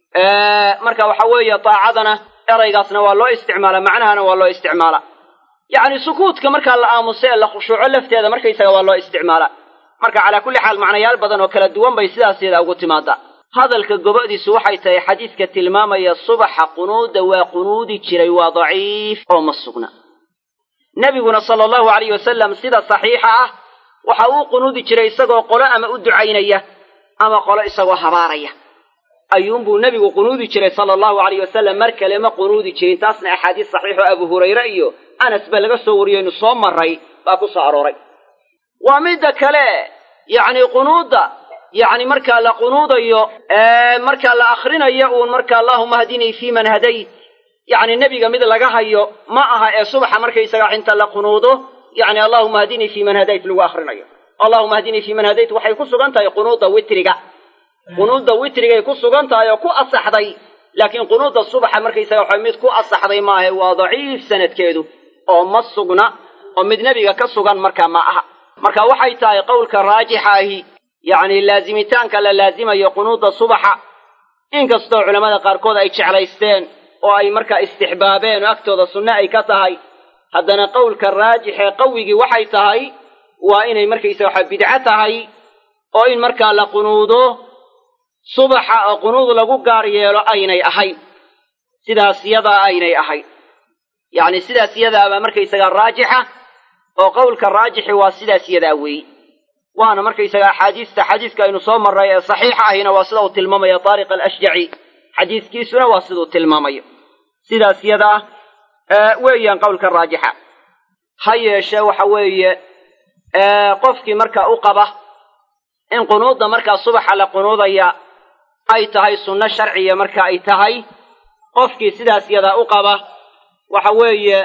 marka waxa weeye daacadana eraygaasna waa loo isticmaala macnahana waa loo isticmaala yacni sukuudka markaa la aamuso ee la khushuuco lafteeda markaysaga waa loo isticmaala marka calaa kulli xaal macnayaal badan oo kala duwan bay sidaas yadaa ugu timaadaa hadalka gobadiisu waxay tahay xadiidka tilmaamaya subaxa qunuudda waa qunuudi jiray waa daciif oo ma sugna nebiguna sala allahu alayh wasalam sida saxiixa ah waxa uu qunuudi jiray isagoo qolo ama u ducaynaya ama qolo isagoo habaaraya ayuunbuu nebigu qunuudi jiray sala allahu alayh wasalam mar kale ma qunuudi jirin taasna axaadiis saxiixo abu hurayre iyo anas ba laga soo wariyeynu soo maray baa ku soo arooray waa midda kale yacni qunuudda yacni markaa la qunuudayo markaa la akrinayo uun marka allahuma hadinii fii man hadayt yacni nebiga mid laga hayo ma aha ee subaxa markaysaga inta la qunuudo yacni allahuma hadinii fii man hadayt lagu akrinayo allahuma hadinii fii man hadayt waxay ku sugan tahay qunuudda witriga qunuudda witrigay ku sugan tahay oo ku asaxday laakiin qunuudda subaxa markaysaga waxa mid ku asaxday maaha waa daciif sanadkeedu oo ma sugna oo mid nebiga ka sugan markaa ma aha marka waxay tahay qowlka raajixa ahi yacni laazimitaanka la laazimayo qunuudda subaxa inkastoo culammada qaarkood ay jeclaysteen oo ay markaa istixbaabeen oo agtooda sunne ay ka tahay haddana qowlka raajixee qawigii waxay tahay waa inay markaysaga waxa bidco tahay oo in markaa la qunuudo subaxa oo qunuud lagu gaar yeelo aynay ahayn sidaas yadaa aynay ahayn yacni sidaas yadaabaa markaysaga raajixa oo qowlka raajixi waa sidaas yadaa weeye waana markaysaga axaadiista xadiiska aynu soo marray ee saxiixa ahina waa sida uu tilmaamaya taariq alashjaci xadiiskiisuna waa siduu tilmaamayo sidaas yadaa weeyaan qowlka raajixa ha yeeshee waxa weeye qofkii markaa u qaba in qunuudda markaa subaxa la qunuudaya ay tahay sunno sharciya marka ay tahay qofkii sidaas yadaa u qaba waxa weeye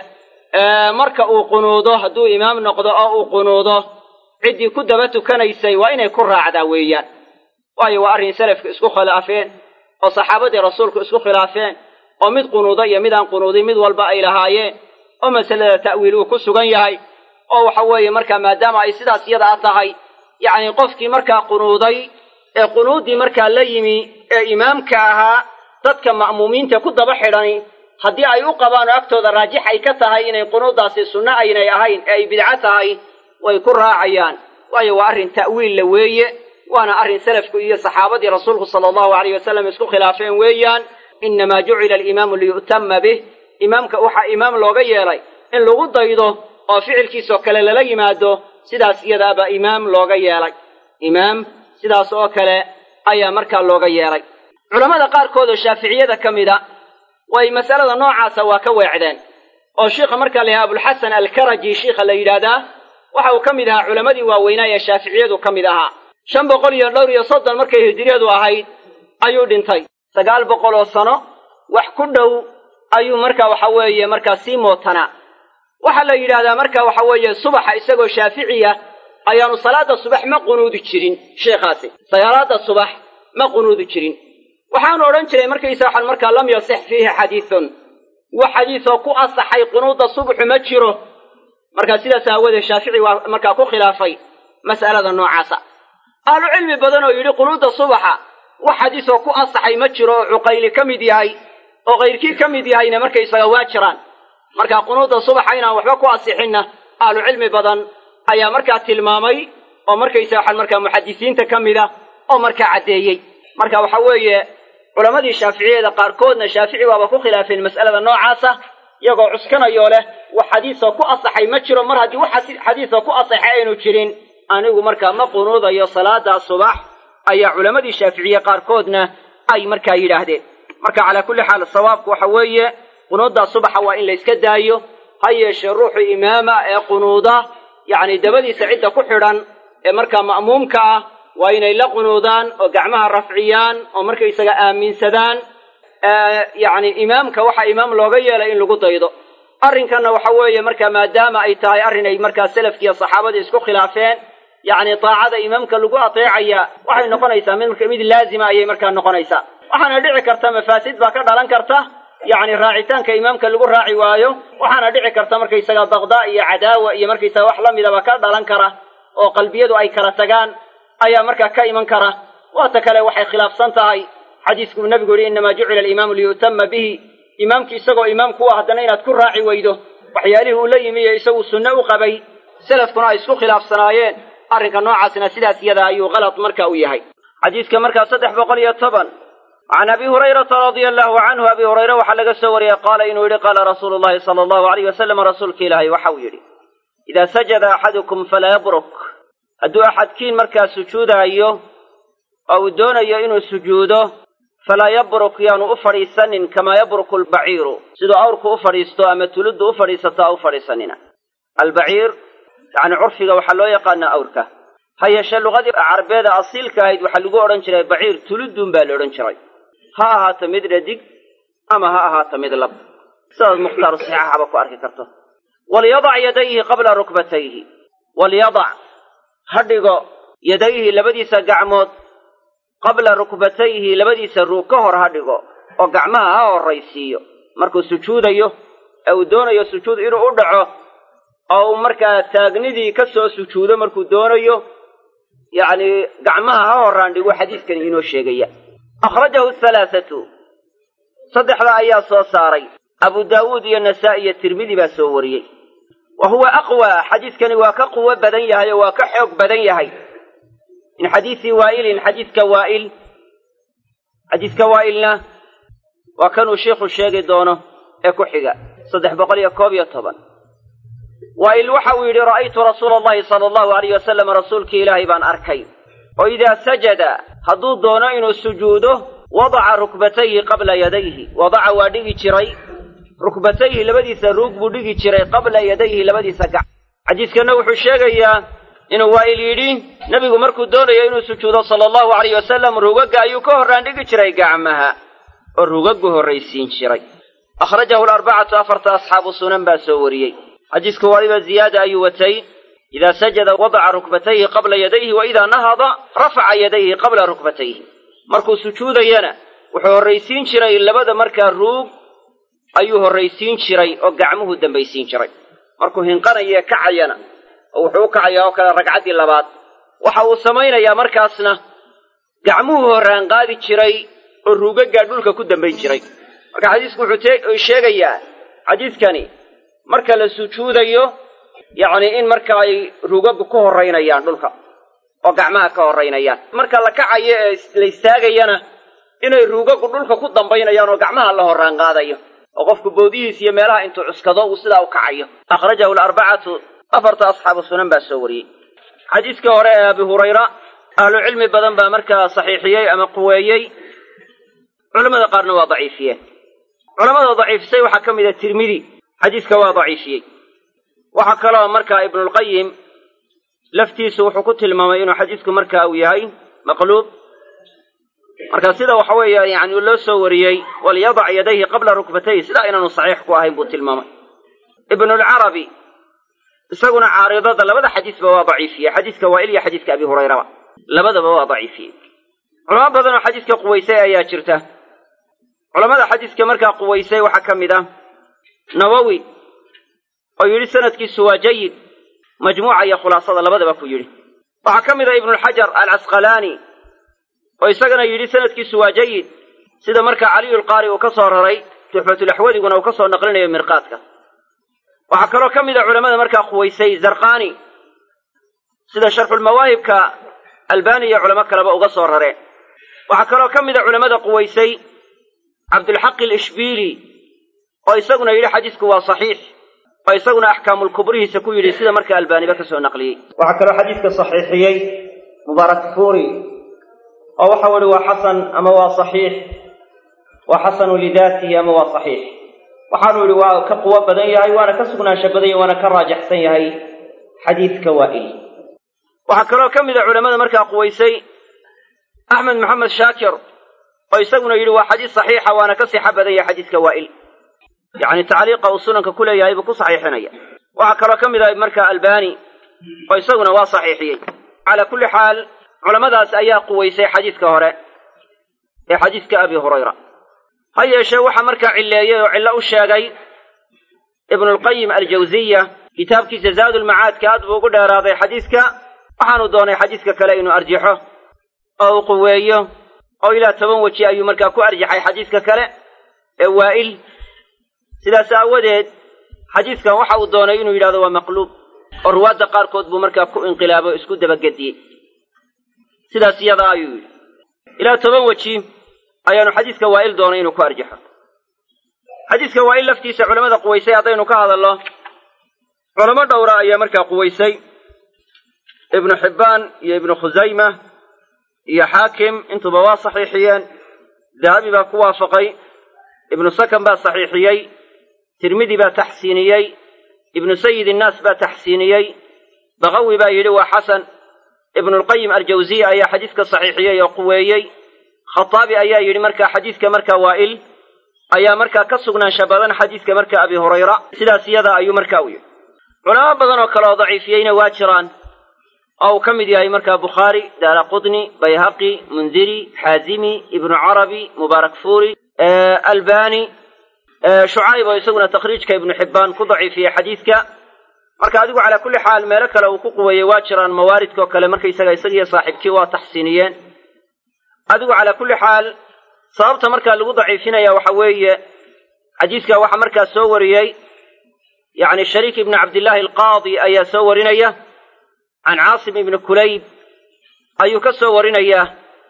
marka uu qunuudo hadduu imaam noqdo oo uu qunuudo ciddii ku daba tukanaysay waa inay ku raacdaa weeyaan waayo waa arrin salafka isku khilaafeen oo saxaabadii rasuulku isku khilaafeen oo mid qunuuda iyo midaan qunuudin mid walba ay lahaayeen oo masalada ta'wiil uu ku sugan yahay oo waxa weeye markaa maadaama ay sidaas yadaa tahay yacni qofkii markaa qunuuday ee qunuuddii markaa la yimi ee imaamka ahaa dadka ma'muumiinta ku daba xidhani haddii ay u qabaan oo agtooda raajix ay ka tahay inay qunuuddaasi sunno aynay ahayn ee ay bidco tahay way ku raacayaan waayo waa arrin ta'wiilla weeye waana arrin salafku iyo saxaabadii rasuulku sala allahu alayh wasalam isku khilaafeen weeyaan innamaa jucila alimaamu liyu'tama bih imaamka waxaa imaam looga yeelay in lagu daydo oo ficilkiisoo kale lala yimaado sidaas iyadaaba imaam looga yeelay imaam sidaas oo kale ayaa markaa looga yeelay culammada qaarkood oo shaaficiyada ka mida way masalada noocaasa waa ka weecdeen oo shiikha markaa la yidhaha abulxasan alkaraji shiikha la yidhaahdaa waxa uu ka mid ahaa culammadii waaweynaa ee shaaficiyadu ka mid ahaa shan boqol iyo dhowr iyo soddon markay hijriyadu ahayd ayuu dhintay sagaal boqol oo sano wax ku dhow ayuu marka waxa weeye markaa sii mootanaa waxaa la yidhaahdaa marka waxa weeye subaxa isagoo shaaficiya ayaanu salaada subax ma qunuudi jirin sheikhaasi salaada subax ma qunuudi jirin waxaanu odhan jiray markaysa waxaan markaa lam yasix fiihi xadiidun wax xadiisoo ku asaxay qunuudda subaxu ma jiro markaa sidaas aawadeed shaafici waa markaa ku khilaafay mas'alada noocaasa ahlu cilmi badan oo yidhi qunuudda subaxa wax xadiisoo ku asaxay ma jiro oo cuqayli ka mid yahay oo kayrkii ka mid yahayna markaysaga waa jiraan markaa qunuudda subaxa inaan waxba ku asixinna ahlu cilmi badan ayaa markaa tilmaamay oo markaysa waxaan markaa muxadisiinta ka mid a oo markaa caddeeyey marka waxa weeye culammadii shaaficiyada qaarkoodna shaafici waaba ku khilaafeen mas'alada noocaasa iyagoo cuskanayoo leh wax xadiisoo ku asaxay ma jiro mar haddii wax xadiisoo ku asaxay aynu jirin anigu markaa ma qunuudayo salaada subax ayaa culammadii shaaficiye qaarkoodna ay markaa yidhaahdeen marka calaa kulli xaal sawaabku waxa weeye qunuuddaa subaxa waa in la yska daayo ha yeeshee ruuxu imaama ee qunuuda yacni dabadiisa cidda ku xidhan ee markaa ma'muumka ah waa inay la qunuudaan oo gacmaha rafciyaan oo markaysaga aaminsadaan yacni imaamka waxaa imaam looga yeelay in lagu daydo arrinkanna waxa weeye marka maadaama ay tahay arrin ay markaa salafkiiyo saxaabadii isku khilaafeen yacni taacada imaamka lagu ateecaya waxay noqonaysaa mid mid laazima ayay markaa noqonaysaa waxaana dhici karta mafaasid baa ka dhalan karta yacni raacitaanka imaamka lagu raaci waayo waxaana dhici karta markaysaga baqdaa iyo cadaawa iyo markaysaga wax la midaba ka dhalan kara oo qalbiyadu ay kala tagaan ayaa markaa ka iman kara waata kale waxay khilaafsan tahay xadiiskuu nebigu yihi innamaa jucila alimaamu liyutama bihi imaamki isagoo imaamku u haddana inaad ku raaci weydo waxyaalihii uu la yimi iyo isagu sunne u qabay selafkuna ay isku khilaafsanaayeen arrinka noocaasna sidaas iyada ayuu kalad marka u yahay xadiidka markaa saddex boqol iyo toban can abi hurayrata radia allahu canhu abi hurayre waxaa laga soo wariyey qaala inuu yidhi qaala rasuulu llahi sala allahu alayh wasalam rasuulka ilaahay waxa uu yidhi idaa sajada axadukum falaa yabruk hadduu axadkiin markaa sujuudaayo oo uu doonayo inuu sujuudo falaa yabruk yaanu u fadhiisanin kamaa yabruku albaciiru siduu awrku u fadhiisto ama tuluddu u fadhiisato ha u fadhiisanina albaciir yacni curfiga waxaa loo yaqaanaa awrka ha yeeshee luqadii carbeeda asiilka ahayd waxaa lagu odhan jiray baciir tuludduun baa la odhan jiray ha ahaato mid dhadig ama ha ahaato mid lab sidaad mukhtaaru saxiixaba ku arki karto walyadac yadayhi qabla rukbatayhi walyadac ha dhigo yadayhi labadiisa gacmood qabla rukbatayhi labadiisa ruug ka hor ha dhigo oo gacmaha ha horraysiiyo markuu sujuudayo ee uu doonayo sujuud inuu u dhaco oo uu markaa taagnidii ka soo sujuudo markuu doonayo yacni gacmaha ha horraan dhigo xadiiskani inoo sheegaya akhrajahu halaathatu saddexda ayaa soo saaray abu daawuud iyo nasaa-i iyo tirmidi baa soo wariyey wa huwa aqwaa xadiidkani waa ka quwo badan yahay oo waa ka xoog badan yahay min xadiisi waa'ilin xadiiska waa'il xadiiska waa'ilna waa kanuu sheikhu sheegi doono ee ku xiga saddex boqol iyo koob iyo toban waa'il waxa uu yidhi ra'aytu rasuula allahi sala allahu alayh wasalam rasuulkii ilaahay baan arkay oo idaa sajada hadduu doono inuu sujuudo wadaca rukbatayhi qabla yadayhi wadaca waa dhigi jiray rukbatayhi labadiisa ruug buu dhigi jiray qabla yadayhi labadiisa gac xadiiskanna wuxuu sheegayaa inuu waa'il yidhi nebigu markuu doonayo inuu sujuudo sala allahu alayh wasalam ruugagga ayuu ka horraan dhigi jiray gacmaha oo ruugaggu horraysiin jiray akhrajahu alarbacatu afarta asxaabu sunan baa soo wariyey xadiisku waliba ziyaada ayuu watay idaa sajada wadaca rukbatayhi qabla yadayhi wa idaa nahada rafaca yadayhi qabla rukbatayhi markuu sujuudayana wuxuu horraysiin jiray labada markaa ruug ayuu horraysiin jiray oo gacmuhu dambaysiin jiray markuu hinqanayee kacayana oo wuxuu u kacayaa oo kale ragcaddii labaad waxa uu samaynayaa markaasna gacmuhu horraan qaadi jiray oo ruugaggaa dhulka ku dambayn jiray marka xadiisku wuxuu sheegayaa xadiidkani marka la sujuudayo yacni in marka ay ruugaggu ka horraynayaan dhulka oo gacmaha ka horraynayaan marka la kacayo ee la istaagayana inay ruugaggu dhulka ku dambaynayaan oo gacmaha la horraan qaadayo oo qofku boodihiis iyo meelaha intuu cuskado uu sidaa u kacayo akhrajahu alarbacatu afarta asxaabu sunan baa soo wariyey xadiiska hore ee abi hurayra ahlu cilmi badan baa markaa saxiixiyey ama quweeyey culamada qaarna waa daciifiyeen culamada daciifisay waxaa ka mid a tirmidi xadiiska waa daciifiyey waxaa kaloo markaa ibnulqayim laftiisu wuxuu ku tilmaamay inuu xadiisku markaa uu yahay maqluub marka sida waxa weeye yani loo soo wariyey walyadac yadayhi qabla rukbatayhi sidaa inaanu saxiix ku ahayn buu tilmaamay ibnulcarabi isaguna caaridada labada xadiisba waa daciifiyey xadiiska waa'il iyo xadiiska abi hurayraba labadaba waa daciifiyey culamo badan oo xadiiska quwaysay ayaa jirta culamada xadiiska markaa quwaysay waxaa ka mid ah nawowi oo yidhi sanadkiisu waa jayid majmuuca iyo khulaasada labadaba ku yidhi waxaa ka mid ah ibnulxajar alcasqalaani oo isagana yidhi sanadkiisu waa jayid sida markaa caliyulqaari uu ka soo raray tuxfatulaxwadiguna uu ka soo naqlinayo mirqaadka waxaa kaloo ka mid a culamada markaa quwaysay zarqani sida sharxulmawaahibka albani iyo culamo kaleba uga soo rareen waxaa kaloo ka mid a culamada quwaysay cabdulxaqi alishbiili oo isaguna yidhi xadiisku waa saxiix oo isaguna axkaamulkubrihiisa ku yidhi sida markaa albaaniba ka soo naqliyey waxaa kaloo xadiiska saxiixiyey mubaarak fuuri oo waxau ihi waa xasan ama waa saxiix waa xasanu lidaatihi ama waa saxiix waxaanu idhi waa ka quwo badan yahay waana ka sugnaansho badan yahay waana ka raajaxsan yahay xadiidka waa'il waxaa kaloo ka mid a culamada markaa quwaysay axmed maxamed shaakir oo isaguna yidhi waa xadiis saxiixa waana ka sixa badan yahay xadiiska waa'il yacni tacliiqa uu sunanka ku leeyahay buu ku saxiixinaya waxaa kaloo ka mid ah markaa albani oo isaguna waa saxiixiyey calaa kulli xaal culamadaas ayaa quwaysay xadiiska hore ee xadiiska abi hurayra ha yeeshee waxaa markaa cilleeyey oo cillo u sheegay ibnulqayim aljawsiya kitaabkiisa zaadulmacaadka aad buu ugu dheeraaday xadiiska waxaanu doonay xadiiska kale inuu arjixo oo uu quweeyo oo ilaa toban weji ayuu markaa ku arjaxay xadiiska kale ee waa'il sidaas aawadeed xadiiskan waxa uu doonay inuu yidhahdo waa maqluub oo ruwaadda qaarkood buu markaa ku inqilaabo o isku dabagediyey sidaas iyadaa ayuu yidhi ilaa toban weji ayaanu xadiiska waa'il doonay inuu ku arjaxo xadiiska waa'il laftiisa culamada quwaysay haddaynu ka hadalno culamo dhowra ayaa markaa quwaysay ibnu xibbaan iyo ibnu khusayma iyo xaakim intuba waa saxiixiyeen dahabi baa ku waafaqay ibnu sakan baa saxiixiyey tirmidi baa taxsiiniyey ibnu sayid innaas baa taxsiiniyey bakawi baa yidhi waa xasan ibnulqayim aljawziya ayaa xadiiska saxiixiyey oo quweeyey khataabi ayaa yidhi markaa xadiiska markaa waa'il ayaa markaa ka sugnaansha badan xadiiska markaa abi hurayra sidaas iyada ayuu markaa u yidhi culamo badan oo kale oo daciifiyeyna waa jiraan oo uu ka mid yahay markaa bukhaari daara qudni bayhaqi mundiri xaazimi ibnu carabi mubaarak fuuri albani shucayb oo isaguna takhriijka ibnu xibbaan ku daciifiyey xadiiska marka adigu calaa kulli xaal meelo kale uu ku quweeyey waa jiraan mawaaridkao kale markaysaga isagiyo saaxiibkii waa taxsiiniyeen adigu calaa kulli xaal sababta markaa lagu daciifinaya waxa weeye xadiiska waxaa markaa soo wariyey yacni shariik ibni cabdillaahi alqaadi ayaa soo warinaya can caasim ibni kulayb ayuu ka soo warinayaa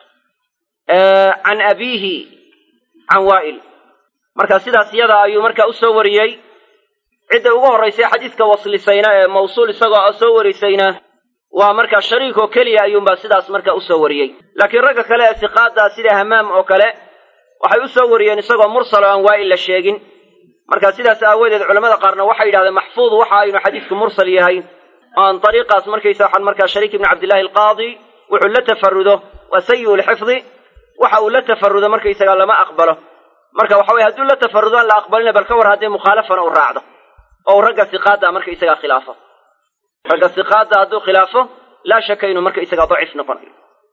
can abiihi can waa'il marka sidaas iyada ayuu markaa u soo wariyey cidda ugu horraysay xadiiska waslisayna ee mawsuul isagoo soo warisayna waa markaa shariik oo keliya ayuunbaa sidaas markaa usoo wariyey laakiin ragga kale ee siqaadda sida hamaam oo kale waxay u soo wariyeen isagoo mursal oo aan waa'il la sheegin marka sidaas aawadeed culamada qaarna waxay yidhahdeen maxfuud waxa aynu xadiisku mursal yahay oan dariiqaas markaysa waxaan markaa shariik ibni cabdillahi alqaadi wuxuu la tafarudo waa sayi'u lxifdi waxa uu la tafarudo markaysaga lama aqbalo marka waxa weye hadduu la tafarudo aan la aqbalina bal ka war haddee mukhaalafana u raacdo oo uu ragga siqaadda markaysaga khilaafo ragga siqaadda hadduu khilaafo laa shaka inuu markaysaga daciif noqonayo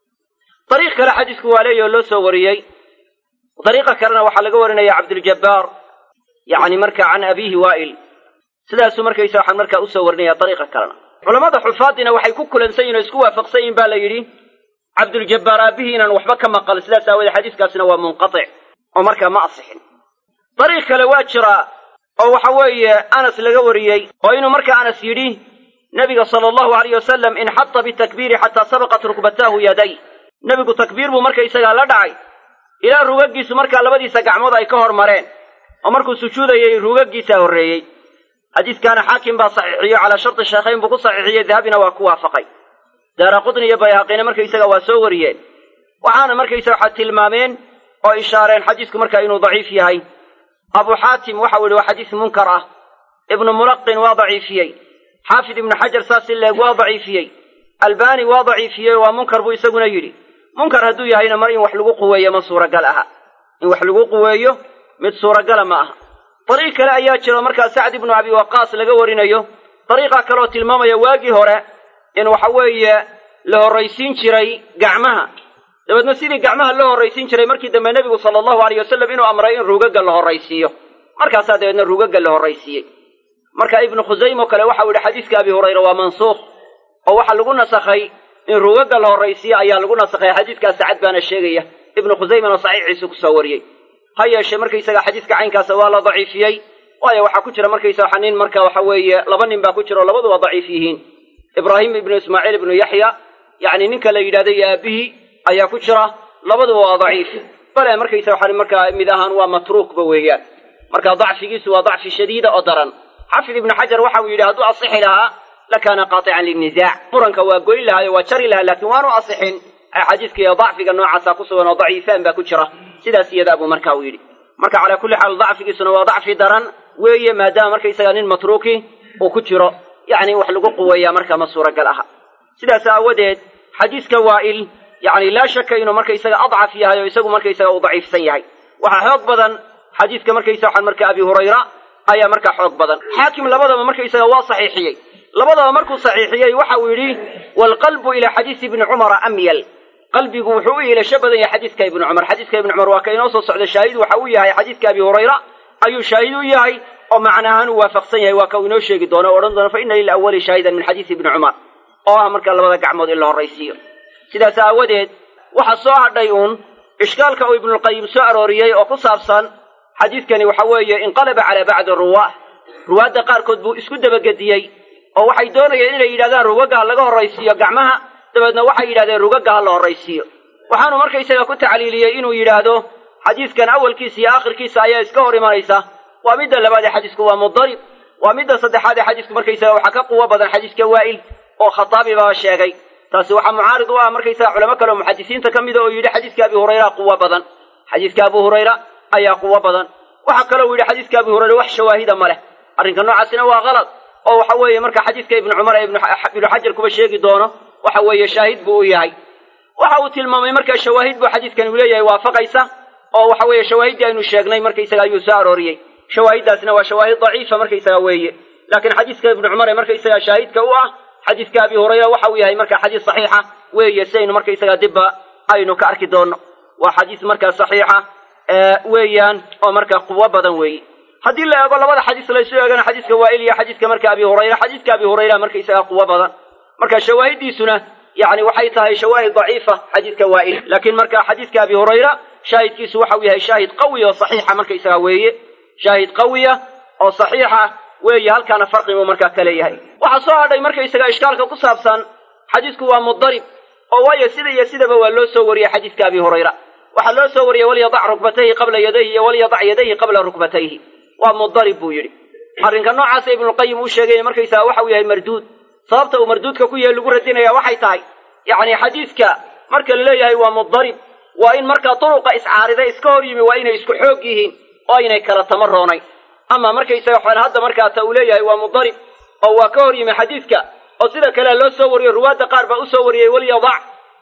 dariiq kale xadiisku waa leeyaho loo soo wariyey dariiqa kalena waxaa laga warinaya cabduljabbaar yacni marka can abiihi waa'il sidaasuu markaysa waxaan markaa usoo warinaya dariiqa kalena culamada xufaadina waxay ku kulansan yihin oo isku waafaqsan yihin ba la yidhi cabduljabbaar aabihii inaan waxba ka maqal sidaas aawoodee xadiiskaasina waa munqatic oo markaa ma asixin dariiq kale waa jiraa oo waxa weeye anas laga wariyey oo inuu markaa anas yidhi nebiga sala allahu alayh wasalam inxata bitakbiiri xataa sabaqat rukbataahu yaday nebigu takbiir buu markaysagaa la dhacay ilaa rugagiisu markaa labadiisa gacmood ay ka hor mareen oo markuu sujuudayay rugagiisaa horreeyey xadiiskaana xaakim baa saxiixiyo calaa sharti sheekhayn buu ku saxiixiyey dahabina waa ku waafaqay daara qudni iyo bayhaqina markaysaga waa soo wariyeen waxaana markaysaga waxaa tilmaameen oo ishaareen xadiisku markaa inuu daciif yahay abu xaatim waxau yidhi waa xadiis munkar ah ibnu mulaqin waa daciifiyey xaafid ibnu xajar saas i leeg waa daciifiyey albani waa daciifiyey waa munkar buu isaguna yidhi munkar hadduu yahayna mar in wax lagu quweeyo ma suuragal aha in wax lagu quweeyo mid suuragala ma aha dariiq kale ayaa jiro markaa sacd ibnu abi waqaas laga warinayo dariiqa kaleoo tilmaamaya waagii hore in waxa weeye la horraysiin jiray gacmaha dabeedna sidii gacmaha loo horraysiin jiray markii dambe nebigu sala allahu alayh wasalam inuu amray in ruugagga la horraysiiyo markaasaa dabeedna ruugagga la horraysiiyey marka ibnu khusayme oo kale waxau yidhi xadiiska abi hurayra waa mansuukh oo waxaa lagu nasakhay in ruugagga la horraysiiyo ayaa lagu nasakhay xadiiskaa sacad baana sheegaya ibnu khusaymena saxiixiisu kusoo wariyey ha yeeshee markaysaga xadiiska caynkaasa waa la daciifiyey waayo waxaa ku jira markaysa waxa nin marka waxa weeye laba nin baa ku jira oo labaduba daciif yihiin ibraahim ibnu ismaaciil ibnu yaxya yacni ninka la yidhahday iyo aabihii ayaa ku jira labaduba waa daciif bale markaysa waxa markaa mid ahaan waa matruukba weeyaan marka dacfigiisu waa dacfi shadiida oo daran xafid ibnu xajar waxa uu yidhi hadduu asixi lahaa lakaana qaatican linnisaac muranka waa goyn lahaayo waa jari lahaa laakiin waanu asixin xadiiska iyo dacfiga noocaasa ku sugan oo daciifaan baa ku jira sidaas iyadaa buu marka uu yidhi marka calaa kulli xaal dacfigiisuna waa dacfi daran weeye maadaama markaysaga nin matruuki uu ku jiro yacni in wax lagu quweeyaa markaa ma suuragal aha sidaas aawadeed xadiiska waa'il yacni laa shaka inuu markaysaga adcaf yahay oo isagu markaysaga uu daciifsan yahay waxaa xoog badan xadiiska markaysa waxaan marka abi hurayra ayaa markaa xoog badan xaakim labadaba markaysaga waa saxiixiyey labadaba markuu saxiixiyey waxa uu yidhi waalqalbu ilaa xadiisi ibni cumara amyal qalbigu wuxuu u iilasho badan yahay xadiiska ibni cumar xadiiska ibni cumar waa ka inoo soo socda shaahid waxa uu yahay xadiiska abi hurayra ayuu shaahid u yahay oo macnaahaan uu waafaqsan yahay waa ka uu inoo sheegi doono o odhan doono fa ina lilawali shaahidan min xadiisi ibni cumar oo ah marka labada gacmood in la horraysiiyo sidaas aawadeed waxaa soo hadhay uun ishkaalka uu ibnulqayim soo arooriyey oo ku saabsan xadiidkani waxa weeye inqalaba calaa bacdi ruwaah ruwaadda qaarkood buu isku dabagediyey oo waxay doonayeen inay yidhahdaan rugaga ha laga horraysiiyo gacmaha dabeedna waxay yidhahdeen rugaga ha la horraysiiyo waxaanu markaysaga ku tacliiliyey inuu yidhaahdo xadiidkan awalkiisa iyo aakhirkiisa ayaa iska hor imanaysa waa midda labaad ee xadiisku waa mudarib waa midda saddexaad ee xadiisku markaysaga waxaa ka quwo badan xadiiska waa'il oo khataabi baa sheegay taasi waxaa mucaarid u ah markaysaga culamo kale oo muxadisiinta ka mida oo yidhi xadiiska abi hurayra quwo badan xadiiska abu hurayra ayaa quwo badan waxaa kaloo yidhi xadiiska abi hurayra wax shawaahida ma leh arrinka noocaasina waa kalad oo waxa weeye marka xadiiska ibnu cumar ee ibnu xajar kuba sheegi doono waxa weeye shaahid buu u yahay waxa uu tilmaamay markaa shawaahid buu xadiidkani uu leeyahay waafaqaysa oo waxa weeye shawaahiddii aynu sheegnay markaysaga ayuu soo arooriyey shawaahiddaasina waa shawaahid daciifa markaysaga weeye laakiin xadiiska ibnu cumar ee markaysaga shaahidka u ah xadiiska abi hurayra waxa uu yahay marka xadiis saxiixa weeye si aynu markaysaga dibba aynu ka arki doonno waa xadiis markaa saxiixa weeyaan oo markaa quwo badan weeye haddii la eego labada xadiis laysu eegana xadiiska waa'il iyo xadiiska marka abi hurayra xadiiska abi hurayra markaysaga quwo badan marka shawaahiddiisuna yani waxay tahay shawaahid daciifa xadiiska waa'il laakiin marka xadiiska abi hurayra shaahidkiisu waxa uu yahay shaahid qawi oo saxiixa markaysaga weeye shaahid qawiya oo saxiixa weeye halkaana farqibuu markaa ka leeyahay waxaa soo hadhay markaysaga ishkaalka ku saabsan xadiisku waa mudarib oo waayo sida iyo sidaba waa loo soo wariyey xadiiska abi hurayra waxaa loo soo wariyey walyadac rukbatayhi qabla yadayhi iyo walyadac yadayhi qabla rukbatayhi waa mudarib buu yidhi arrinka noocaasa ibnulqayim uu sheegay markaysaga waxa uu yahay marduud sababta uu marduudka ku yahay lagu radinaya waxay tahay yacni xadiiska marka la leeyahay waa mudarib waa in markaa duruqa iscaarida iska hor yimi waa inay isku xoog yihiin oo aynay kala tamaroonayn ama markaysaga waxaan hadda markaa ta uu leeyahay waa mudarib oo waa ka hor yimi xadiiska oo sida kale loo soo wariyo ruwaadda qaar baa usoo wariyey walyadac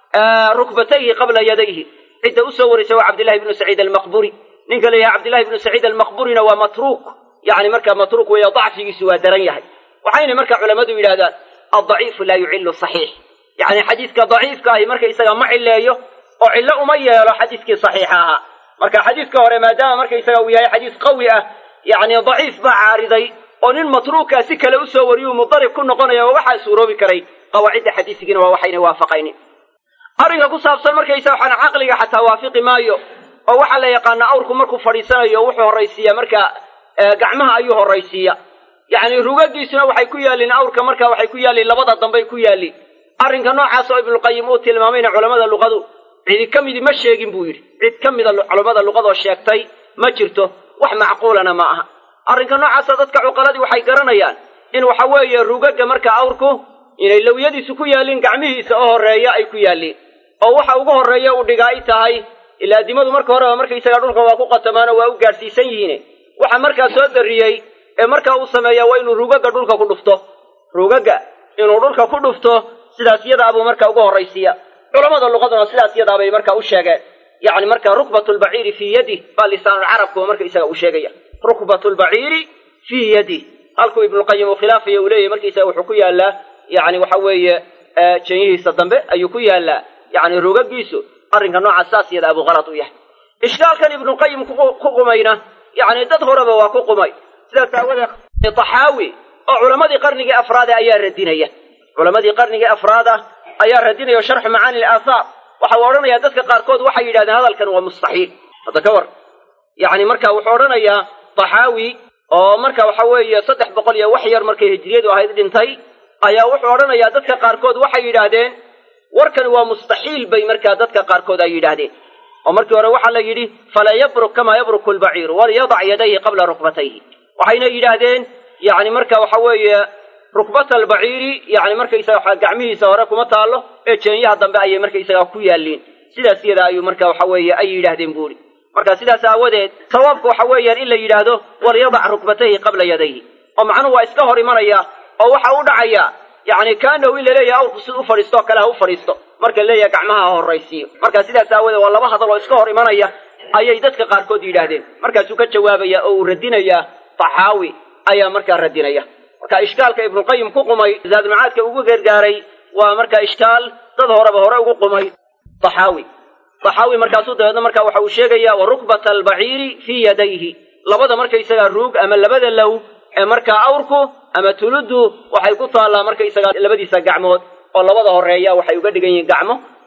rukbatayhi qabla yadayhi cidda usoo warisa waa cabdillahi ibnu saciid almaqburi ninka leeyahay cabdillahi ibnu saciid almaqburina waa matruuk yani markaa matruuk weeyo dacfigiisu waa daran yahay waxayna marka culammadu yidhahdaan addaciifu laa yucillu saxiix yacni xadiiska daciifka ahi markaysaga ma cileeyo oo cillo uma yeelo xadiiskii saxiixa ahaa marka xadiiska hore maadaama markaysaga uu yahay xadiis qawi ah yacni daciif baa caariday oo nin matruukaa si kale usoo wariyuu mudarib ku noqonaya oo waxaa suuroobi karay qawaacidda xadiisigiina waa waxayna waafaqaynin arrinka ku saabsan markaysa waxaan caqliga xataa waafiqi maayo oo waxaa la yaqaanaa awrku markuu fadhiisanayo wuxuu horraysiiya marka gacmaha ayuu horraysiiya yacni rugagiisuna waxay ku yaalliin awrka marka waxay ku yaalliin labada dambay ku yaalliin arrinka noocaas oo ibnuqayim uu tilmaamayna culammada luqadu cidi ka midi ma sheegin buu yidhi cid ka mida culammada luqadoo sheegtay ma jirto wax macquulana ma aha arrinka noocaasa dadka cuqaladii waxay garanayaan in waxa weeye rugaga marka awrku inay lowyadiisu ku yaalliin gacmihiisa oo horreeya ay ku yaalliin oo waxa ugu horreeya uu dhigaa ay tahay ilaa dimadu marka horeba markaysaga dhulka waa ku qatamaan oo waa u gaadhsiisan yihiine waxa markaa soo darriyey ee markaa uu sameeyaa waa inuu rugaga dhulka ku dhufto rugaga inuu dhulka ku dhufto sidaas yadaabuu marka ugu horraysiiya culammada luqaduna sidaas yadaabay marka u sheegeen yacni marka rukbatu lbaciiri fii yadih baa lisaanulcarabkuba markaysaga uu sheegaya rukbatu lbaciiri fii yadih halkuu ibnuqayim uu khilaafaya uu leeyahy markaysaga wuxuu ku yaallaa yacni waxa weeye janyihiisa dambe ayuu ku yaallaa yacni rugagiisu arrinka noocaas saas yada abuu qalad u yahay ishkaalkan ibnuqayim ku qumayna yacni dad horeba waa ku qumay sidaas aawadeed taxaawi oo culammadii qarnigii afraada ayaa radinaya culammadii qarnigii afraada ayaa radinaya sharxu macaani alaahaar waxa uu odhanayaa dadka qaarkood waxay yidhahdeen hadalkan waa mustaxiil hadda ka war yacni marka wuxuu odhanayaa taxaawi oo marka waxa weeye saddex boqol iyo wax yar markay hijriyadu ahayd dhintay ayaa wuxuu odhanayaa dadka qaarkood waxay yidhaahdeen warkan waa mustaxiil bay markaa dadka qaarkood ay yidhaahdeen oo markii hore waxaa la yidhi fala yabruk kamaa yabruku lbaciiru walyadac yadayhi qabla rukbatayhi waxayna yidhaahdeen yacni marka waxa weeye rukbata albaciiri yacni markaysaga gacmihiisa hore kuma taallo ee jeenyaha dambe ayay markaysaga ku yaalliin sidaas iyada ayuu marka waxa weeye ay yidhaahdeen buuri marka sidaas aawadeed sawaabku waxa weeyaan in la yidhaahdo walyadac rukbatayhi qabla yadayhi oo macnuhu waa iska hor imanaya oo waxa u dhacaya yacni kaanahu in laleeyahay awrku sid u fadhiistoo kale ha u fadhiisto marka laleeyahay gacmaha ha horraysiiyo marka sidaas aawadeed waa laba hadal oo iska hor imanaya ayay dadka qaarkood yidhaahdeen markaasuu ka jawaabaya oo uu radinayaa taxaawi ayaa markaa radinaya marka ishkaalka ibnuqayim ku qumay zaadulmacaadka ugu gargaaray waa marka ishkaal dad horeba hore ugu qumay taxaawi taxaawi markaasuu dabeedna marka waxa uu sheegaya wa rukbata albaciiri fii yadayhi labada markaysagaa ruug ama labada low ee markaa awrku ama tuluddu waxay ku taallaa markaysagaa labadiisa gacmood oo labada horreeya waxay uga dhigan yihiin gacmo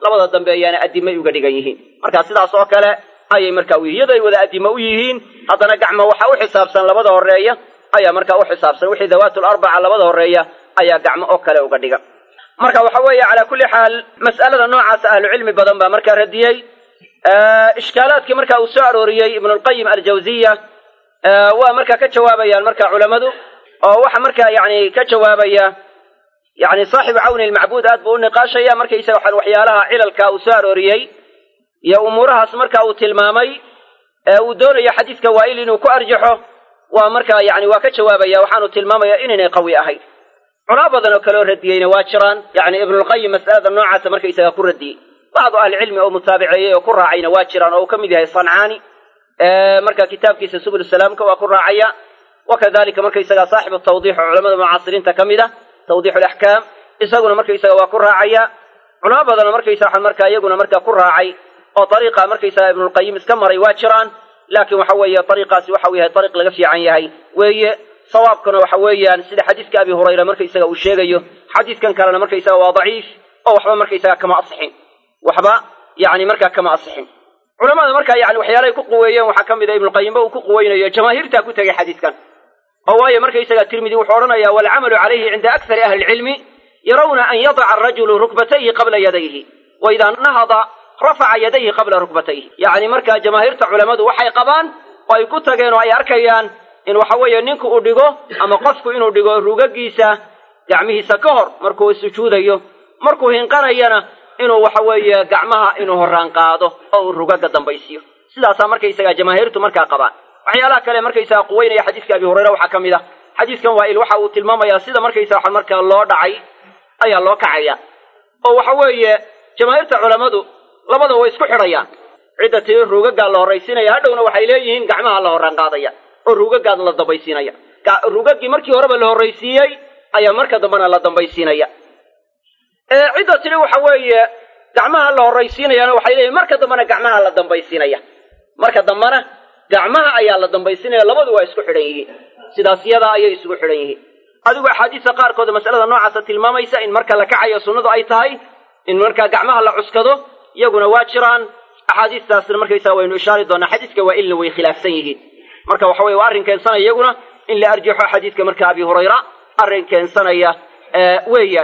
labada dambeeyaana addimay uga dhigan yihiin marka sidaas oo kale ayay marka u yihin iyadoo ay wada addimo u yihiin haddana gacmo waxaa u xisaabsan labada horeeya ayaa markaa u xisaabsan wixii dawaatul arbaca labada horeeya ayaa gacmo oo kale uga dhigan marka waxa weeye calaa kulli xaal mas'alada noocaas ahlucilmi badan baa markaa radiyey ishkaalaadkii marka uu soo arooriyey ibnulqayim aljawziya waa markaa ka jawaabayaan marka culammadu oo waxa markaa yani ka jawaabaya yani saaxibu cawni ilmacbuud aad buu u niqaashaya markaysaga waxaan waxyaalaha cilalka uu soo arooriyey iyo umuurahaas marka uu tilmaamay ee uu doonayo xadiiska waa'il inuu ku arjaxo waa markaa yani waa ka jawaabaya waxaanu tilmaamaya inaynay qawi ahayn culaa badan oo kaleo radiyeyna waa jiraan yani ibnulqayim mas'alada noocaasa markaysaga ku radiyey bacdu ahlicilmi oo mutaabiceeyey oo ku raacayna waa jiraan oo uu ka mid yahay sancaani marka kitaabkiisa subul salaamka waa ku raacaya wakadalika markaysaga saaxibu tawdiix oo culamada mucaasiriinta ka mid a tawdiix alaxkaam isaguna markaysaga waa ku raacaya culamo badanoo markaysa waxaan markaa iyaguna markaa ku raacay oo ariiqa markaysaga ibnulqayim iska maray waa jiraan laakiin waxa weeye ariiqaasi waxa uu yahay ariiq laga fiican yahay weeye sawaabkuna waxa weeyaan sida xadiiska abi hurayra markaysaga uu sheegayo xadiiskan kalena markaysaga waa daciif oo waxba markaysaga kama asixin waxba yani markaa kama asixin culamada markaa yani waxyaalahay ku quweeyeen waxaa ka mid a ibnuqayimba uu ku quweynayo jamaahiirtaa ku tegay xadiiskan oo waayo markaysaga tirmidi wuxuu odhanaya waalcamalu calayhi cinda akari ahli lcilmi yarawna an yadaca arajulu rukbatayhi qabla yadayhi wa idaa nahada rafaca yadayhi qabla rukbatayhi yacni markaa jamaahiirta culammadu waxay qabaan oo ay ku tageen oo ay arkayaan in waxa weeye ninku uu dhigo ama qofku inuu dhigo rugagiisa gacmihiisa ka hor markuu sujuudayo markuu hinqanayana inuu waxa weeye gacmaha inuu horaan qaado oo uu rugaga dambaysiiyo sidaasaa markaysaga jamaahiirtu markaa qabaan waxyaalaha kale markaysaga quweynaya xadiiska abi hurayra waxaa ka mid ah xadiiskan waail waxa uu tilmaamayaa sida markaysa waxa markaa loo dhacay ayaa loo kacaya oo waxa weeye jamaahiirta culammadu labada way isku xidhayaan cidda tiri ruugagaa la horraysiinaya hadhowna waxay leeyihiin gacmaha la horaan qaadaya oo ruugagaad la dambaysiinaya ruugaggii markii horeba la horraysiiyey ayaa marka dambena la dambaysiinaya cidda tiri waxa weeye gacmaha la horraysiinayana waxay leeyihin marka dambena gacmaha la dambaysiinaya marka dambena gacmaha ayaa la dambaysiinaya labadu waa isku xidhan yihiin sidaas yadaa ayay isugu xidhan yihiin adigu axaadiista qaarkooda masalada noocaasa tilmaamaysa in marka la kacayo sunnadu ay tahay in markaa gacmaha la cuskado iyaguna waa jiraan axaadiistaasna markaysaa waynu ishaari doonaa xadiiska waa ilna way khilaafsan yihiin marka waxa weye waa arrin keensanaya iyaguna in la arjaxo xadiidka marka abi hurayra arrin keensanaya weeyaan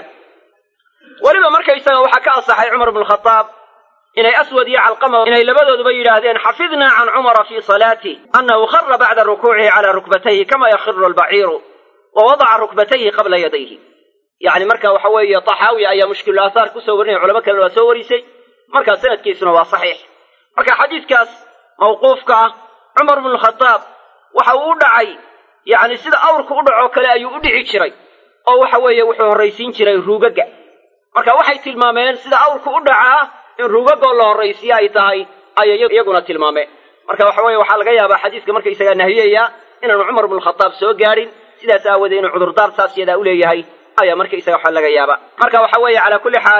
weliba markaysaga waxaa ka asaxay cumar bnu khadaab inay aswad iyo calqama inay labadooduba yidhaahdeen xafidnaa can cumara fii salaatih annahu khara bacda rukuucihi calaa rukbatayhi kama yakhiru albaciiru wa wadaca rukbatayhi qabla yadayhi yacni marka waxa weeye taxaawi ayaa mushkilu aahaar kusoo warinaya culamo kalena waa soo warisay markaa sanadkiisuna waa saxiix marka xadiidkaas mawquufka ah cumar bnu khadaab waxa uu u dhacay yacni sida awrku u dhacoo kale ayuu u dhici jiray oo waxa weeye wuxuu horraysiin jiray ruugaga marka waxay tilmaameen sida awrku u dhacaa in ruugagoo la horraysiye ay tahay ayay iyaguna tilmaameen marka waxa weeye waxaa laga yaabaa xadiiska markaysagaa nahiyaya inaanu cumar bnu khadaab soo gaadhin sidaas aawoodee inuu cudurdaar saas yadaa u leeyahay ayaa markaysaga waxa laga yaabaa marka waxa weeye calaa kulli xaal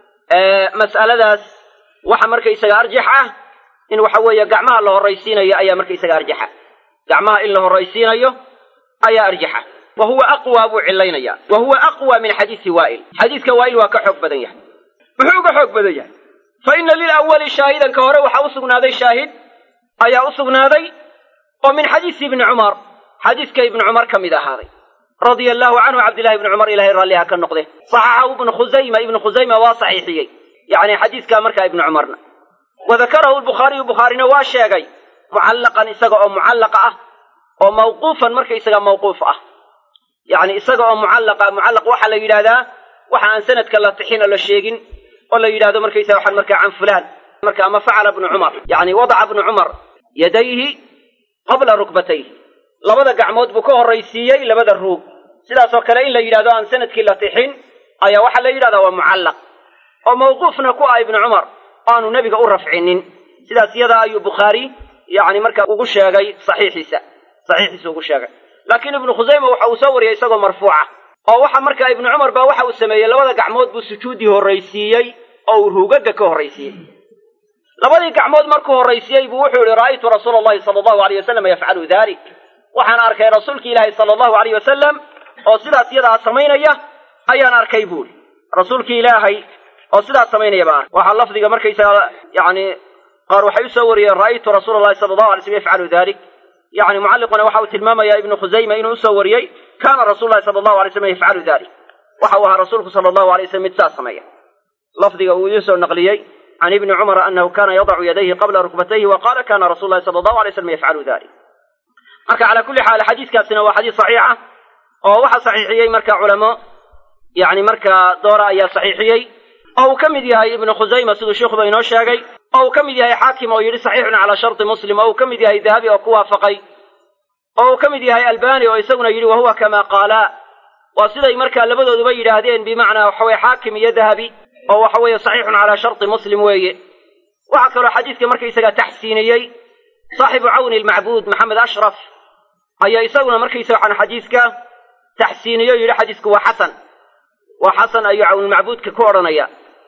mas'aladaas waxa markaysaga arjax ah in waxa weeye gacmaha la horraysiinayo ayaa markaysaga arjaxa gacmaha in la horraysiinayo ayaa arjaxa wa huwa aqwa buu cilaynaya wa huwa aqwa min xadiisi waa'il xadiiska waa'il waa ka xoog badan yahay muxuu uga xoog badan yahay fa ina lilawali shaahidanka hore waxaa u sugnaaday shaahid ayaa u sugnaaday oo min xadiisi ibni cumar xadiiska ibni cumar ka mid ahaaday radia allahu canhu cabdillahi ibni cumar ilahay raalliha ka noqde saxaxahu ibnu khusayma ibnu khusayma waa saxiixiyey yacni xadiiskaa markaa ibni cumarna wa dakarahu lbukhaariyu bukhaarina waa sheegay mucallaqan isaga oo mucallaqa ah oo mawquufan markaysaga mawquuf ah yacni isaga oo mucallaqa mucallaq waxaa la yidhahdaa waxa aan sanadka la tixin oo la sheegin oo la yidhahdo markaysaga waxaan markaa can fulaan marka ama facala bnu cumar yacni wadaca bnu cumar yadayhi qabla rukbatayhi labada gacmood buu ka horraysiiyey labada ruug sidaasoo kale in la yidhahdo aan sanadkii la tixin ayaa waxaa la yidhahdaa waa mucallaq oo mawquufna ku ah ibnu cumar oo aanu nebiga u rafcinin sidaas iyadaa ayuu bukhaari yacni marka ugu sheegay saxiixiisa saxiixiisa ugu sheegay laakiin ibnu khusayma waxa uu soo wariyey isagoo marfuuca oo waxa markaa ibnu cumar baa waxa uu sameeyey labada gacmood buu sujuuddii horraysiiyey oo uu ruugaga ka horraysiiyey labadii gacmood markuu horraysiiyey buu wuxuu yihi ra'aytu rasuula allahi sala allahu alayh wasalam yafcalu dalik waxaan arkay rasuulki ilaahi sala allahu alayh wasalam oo sidaas iyadaa samaynaya ayaan arkay buuri rasuulkii ilaahay oo sidaas samaynayaba ah waxaa lafdiga markaysaga yani qaar waxay usoo wariyeen ra'aytu rasuula allahi sala allahu alay slm yafcalu dalik yani mucalliquna waxa uu tilmaamaya ibnu khusayma inuu usoo wariyey kaana rasuulu lahi sala allahu alay slam yafcalu dalik waxa uu ahaa rasuulku sala allahu alay slam mid saas sameeya lafdiga uu idiin soo naqliyey can ibni cumara anahu kana yadacu yadayhi qabla rukbatayhi wa qala kana rasulu lahi sala allahu alay slam yafcalu dalik marka calaa kulli xaal xadiiskaasina waa xadiis saxiixa oo waxaa saxiixiyey marka culamo yani markaa doora ayaa saxiixiyey oo uu ka mid yahay ibnu khusayma siduu sheikuba inoo sheegay oo uu ka mid yahay xaakim oo yidhi saxiixun calaa sharti muslim oo uu ka mid yahay dahabi oo ku waafaqay oo uu ka mid yahay albani oo isaguna yidhi wahuwa kamaa qaalaa waa siday markaa labadooduba yidhaahdeen bimacnaa waxaweye xaakim iyo dahabi oo waxa weeye saxiixun calaa sharti muslim weeye waxaa kaloo xadiidka markaysagaa taxsiiniyey saaxibu cawni almacbuud maxamed ashraf ayaa isaguna markaysaga waxaan xadiiska taxsiiniyo yidhi xadiisku waa xasan waa xasan ayuu cawnulmacbuudka ku odhanaya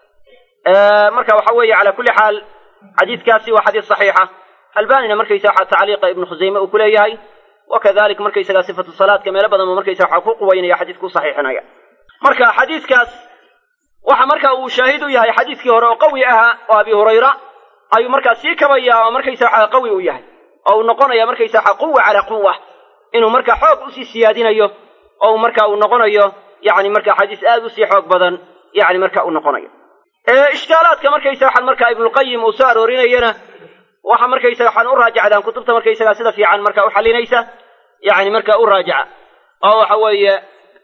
marka waxa weeye calaa kulli xaal xadiiskaasi waa xadiis saxiixa albanina markaysa waxa tacliiqa ibnu khusayme uu ku leeyahay wakadalik markaysaga sifatu salaadka meelo badan buu markaysa waxa ku quwaynaya xadiisku saxiixinaya marka xadiiskaas waxa marka uu shaahid u yahay xadiiskii hore oo qawi ahaa oo abi hurayra ayuu markaa sii kabaya oo markaysa waxa qawi u yahay oo uu noqonaya markaysa waxa quwa calaa quwa inuu markaa xoog usii siyaadinayo oo uu marka uu noqonayo yani marka xadiis aad usii xoog badan yani marka uu noqonayo ishkaalaadka markaysa waxaan markaa ibnulqayim uu soo aroorinayana waxa markaysaga waxaan u raajacdaan kutubta markaysaga sida fiican marka u xalinaysa yani marka u raajaca oo waxa weeye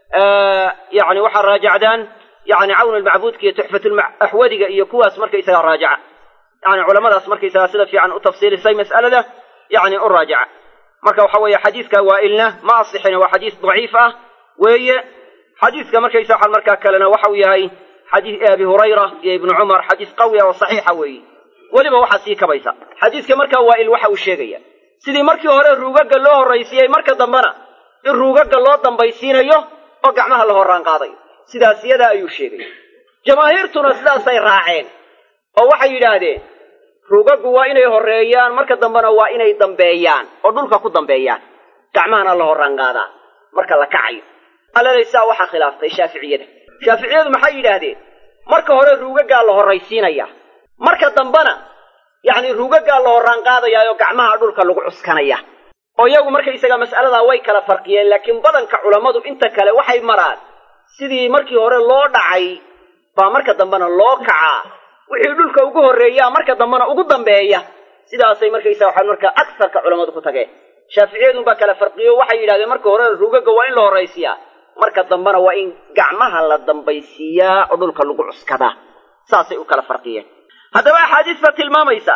yani waxaa raajacdaan yani cawn almacbuudka iyo tuxfatulaxwadiga iyo kuwaas markaysaga raajaca yani culamadaas markaysaga sida fiican u tafsiilisay mas'alada yani u raajaca marka waxa weeye xadiiska waailna ma asixina waa xadiis daciif ah weeye xadiiska markaysa waxaan markaa kalena waxa uu yahay xadiis abi hurayra iyo ibnu cumar xadiis qawiya oo saxiixa weeye weliba waxaa sii kabaysa xadiiska markaa waail waxa uu sheegaya sidii markii hore ruugaga loo horraysiiyey marka dambena in ruugaga loo dambaysiinayo oo gacmaha la horraan qaadayo sidaas yadaa ayuu sheegaya jamaahiirtuna sidaasay raaceen oo waxay yidhaahdeen ruugagu waa inay horreeyaan marka dambena waa inay dambeeyaan oo dhulka ku dambeeyaan gacmahana la horraan qaadaa marka la kacayo alladaysaa waxaa khilaaftay shaaficiyada shaaficiyadu maxay yidhaahdeen marka hore ruugagaa la horraysiinaya marka dambena yacni ruugagaa la horraan qaadayaayo gacmaha dhulka lagu cuskanaya oo iyagu markaysaga mas'aladaa way kala farqiyeen laakiin badanka culammadu inta kale waxay maraan sidii markii hore loo dhacay baa marka dambena loo kacaa wixii dhulka ugu horreeyaa marka dambena ugu dambeeya sidaasay markaysaga waxaa markaa agsarka culammadu ku tageen shaaficiyadun baa kala farqiyo waxay yidhahdeen marka hore ruugaga waa in la horraysiyaa marka dambena waa in gacmaha la dambaysiiyaa oo dhulka lagu cuskadaa saasay u kala farqiyeen haddaba axaadiista tilmaamaysa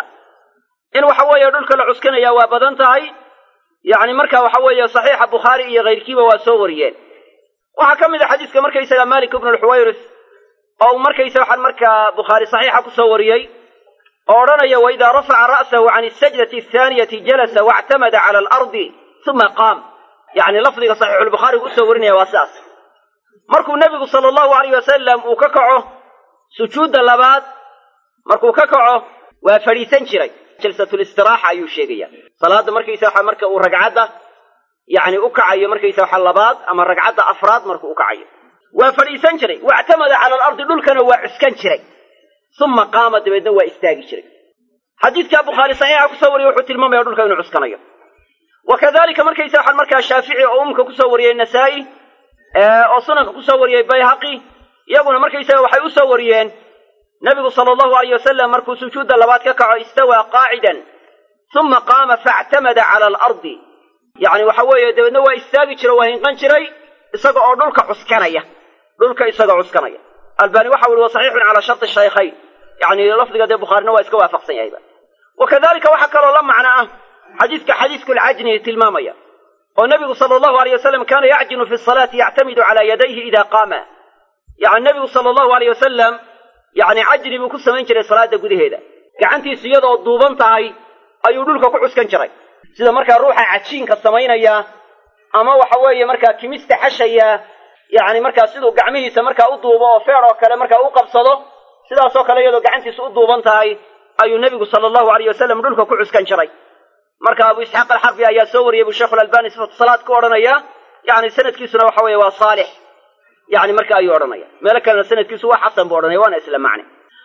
in waxa weeye dhulka la cuskanaya waa badan tahay yacni marka waxa weeye saxiixa bukhaari iyo kayrkiiba waa soo wariyeen waxaa ka mid a xadiiska markaysaga malik ibnu lxuwayris oo uu markaysa waxaan markaa bukhaari saxiixa kusoo wariyey oo odhanaya waidaa rafaca ra'sahu can asajdati athaaniyati jalasa wactamada cala alardi uma qaam yacni lafdiga saxiixulbukhaarigu usoo warinaya waa sidaas markuu nebigu sala allahu alayh wasalam uu ka kaco sujuudda labaad markuu ka kaco waa fadhiisan jiray jalsatulistiraxa ayuu sheegaya salaadda markaysa waxa marka uu ragcadda yacni u kacayo markaysa waxa labaad ama ragcadda afraad markuu u kacayo waa fadhiisan jiray wactamada cala alardi dhulkana waa cuskan jiray uma qaama dabeedna waa istaagi jiray xadiidkaa bukhaari saxiixa kusoo wariye wuxuu tilmaamaya dhulka inuu cuskanayo wa kadalika markaysa waxaan markaa shaafici oo umka kusoo wariyey nasaa-i oo sunanka kusoo wariyey bayhaqi iyaguna markaysaga waxay usoo wariyeen nabigu sala allahu alayh wasalam markuu sujuudda labaad ka kaco istawaa qaacidan uma qaama faactamada cala alardi yacni waxa weeye dabeedna waa istaagi jira waa hinqan jiray isaga oo dhulka cuskanaya dhulka isagoo cuskanaya albani waxa ui wa saxiixun calaa sharti shaykhayn yani lafdiga dee bukhaarina waa iska waafaqsan yahayba wa kadalika waxaa kaloo la macno ah xadiidka xadiiskulcajni tilmaamaya oo nebigu sala allahu alayh wasalam kaana yacjinu fi salaati yactamidu calaa yadayhi ida qaama yani nebigu sala allahu alayh wasalam yacni cajni buu ku samayn jiray salaada gudaheeda gacantiisu iyadoo duuban tahay ayuu dhulka ku cuskan jiray sida markaa ruuxa cajiinka samaynaya ama waxa weeye markaa kimista xashaya yacni markaa siduu gacmihiisa markaa u duubo oo feer oo kale markaa u qabsado sidaasoo kale iyadoo gacantiisa u duuban tahay ayuu nebigu sala allahu alayh wasalam dhulka ku cuskan jiray marka abu isxaaq alxarbi ayaa soo wariyey buu sheikhulalbani sifatu salaad ku odhanaya yani sanadkiisuna waxa weeye waa saalix yani marka ayuu odhanaya meelo kalena sanadkiisu waa xasan buu odhanaya waana isla macne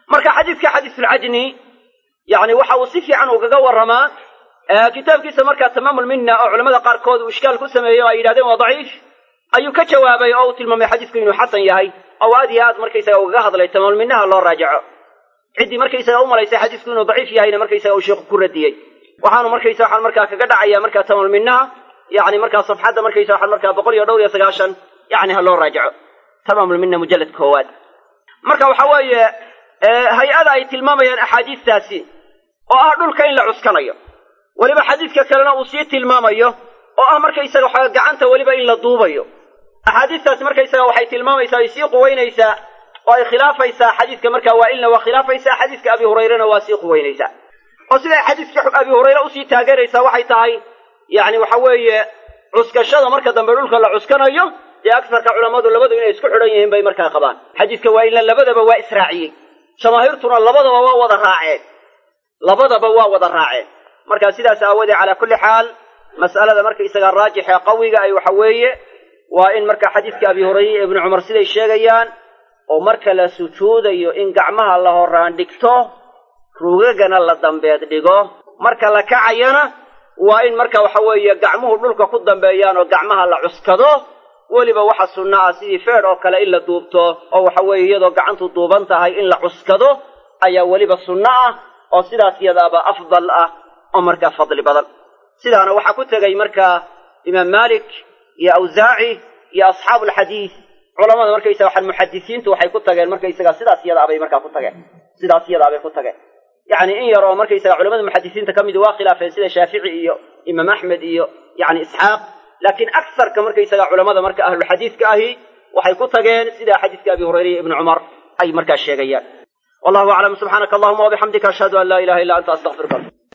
marka xadiidka xadiisulcajni yani waxa uu si fiican ugaga warramaa kitaabkiisa markaa tamaamulminna oo culamada qaarkood uu ishkaal ku sameeyey oo ay yidhahdeen waa daciif ayuu ka jawaabay oo uu tilmaamay xadiisku inuu xasan yahay oo aad iyo aad markaysaga ugaga hadlay tamaamulminnaha loo raajaco ciddii markaysaga u malaysay xadiisku inuu daciif yahayna markaysaga uu sheikhu ku radiyey waxaanu markaysa waxaan markaa kaga dhacaya markaa tamaamulminnaha yani markaa safxadda markaysa waxaan markaa boqol iyo dhowr iyo sagaashan yani ha loo raajaco tamaamulminna mujallad koowaad marka waxa weeye hay-ada ay tilmaamayaan axaadiistaasi oo ah dhulka in la cuskanayo weliba xadiidka kalena uu sii tilmaamayo oo ah markaysaga waxa gacanta weliba in la duubayo axaadiistaasi markaysaga waxay tilmaamaysaa ay sii quweynaysaa oo ay khilaafaysaa xadiidka markaa waailna waa khilaafaysaa xadiidka abi hurayrena waa sii quweynaysaa oo siday xadiidka abi hurayre usii taageeraysaa waxay tahay yacni waxa weeye cuskashada marka dambe dhulka la cuskanayo dee agsarka culammadu labadu inay isku xidhan yihiin bay markaa qabaan xadiidka waailna labadaba waa israaciyey jamaahiirtuna labadaba waa wada raaceen labadaba waa wada raaceen marka sidaas aawoodee calaa kulli xaal mas'alada markaysaga raajixa qawiga ay waxa weeye waa in marka xadiidka abi hurayre iyo ibnu cumar siday sheegayaan oo marka la sujuudayo in gacmaha la horaan dhigto rugagana la dambeed dhigo marka la kacayana waa in marka waxa weeye gacmuhu dhulka ku dambeeyaan oo gacmaha la cuskado weliba waxa sunno ah sidii feedh oo kale in la duubto oo waxa weeye iyadoo gacantu duuban tahay in la cuskado ayaa weliba sunno ah oo sidaas iyadaaba afdal ah oo markaa fadli badan sidaana waxaa ku tegay markaa imaam maalik iyo awsaaci iyo asxaabu alxadiid culamada markaysaga waxaan muxadisiintu waxay ku tageen markaysaga sidaas iyadaa bay markaa ku tageen sidaas iyadaa bay ku tageen yacni in yar oo markaysaga culamada muxadisiinta ka midi waa khilaafeen sida shaafici iyo imaam axmed iyo yani isxaaq laakiin aksarka markaysaga culamada marka ahluxadiidka ahi waxay ku tageen sida xadiidka abi hurayre iyo ibnu cumar ay markaa sheegayaan wallahu aclam subxaanaka allahuma wabixamdika ashhadu an laa ilaha illa anta astaqfiruka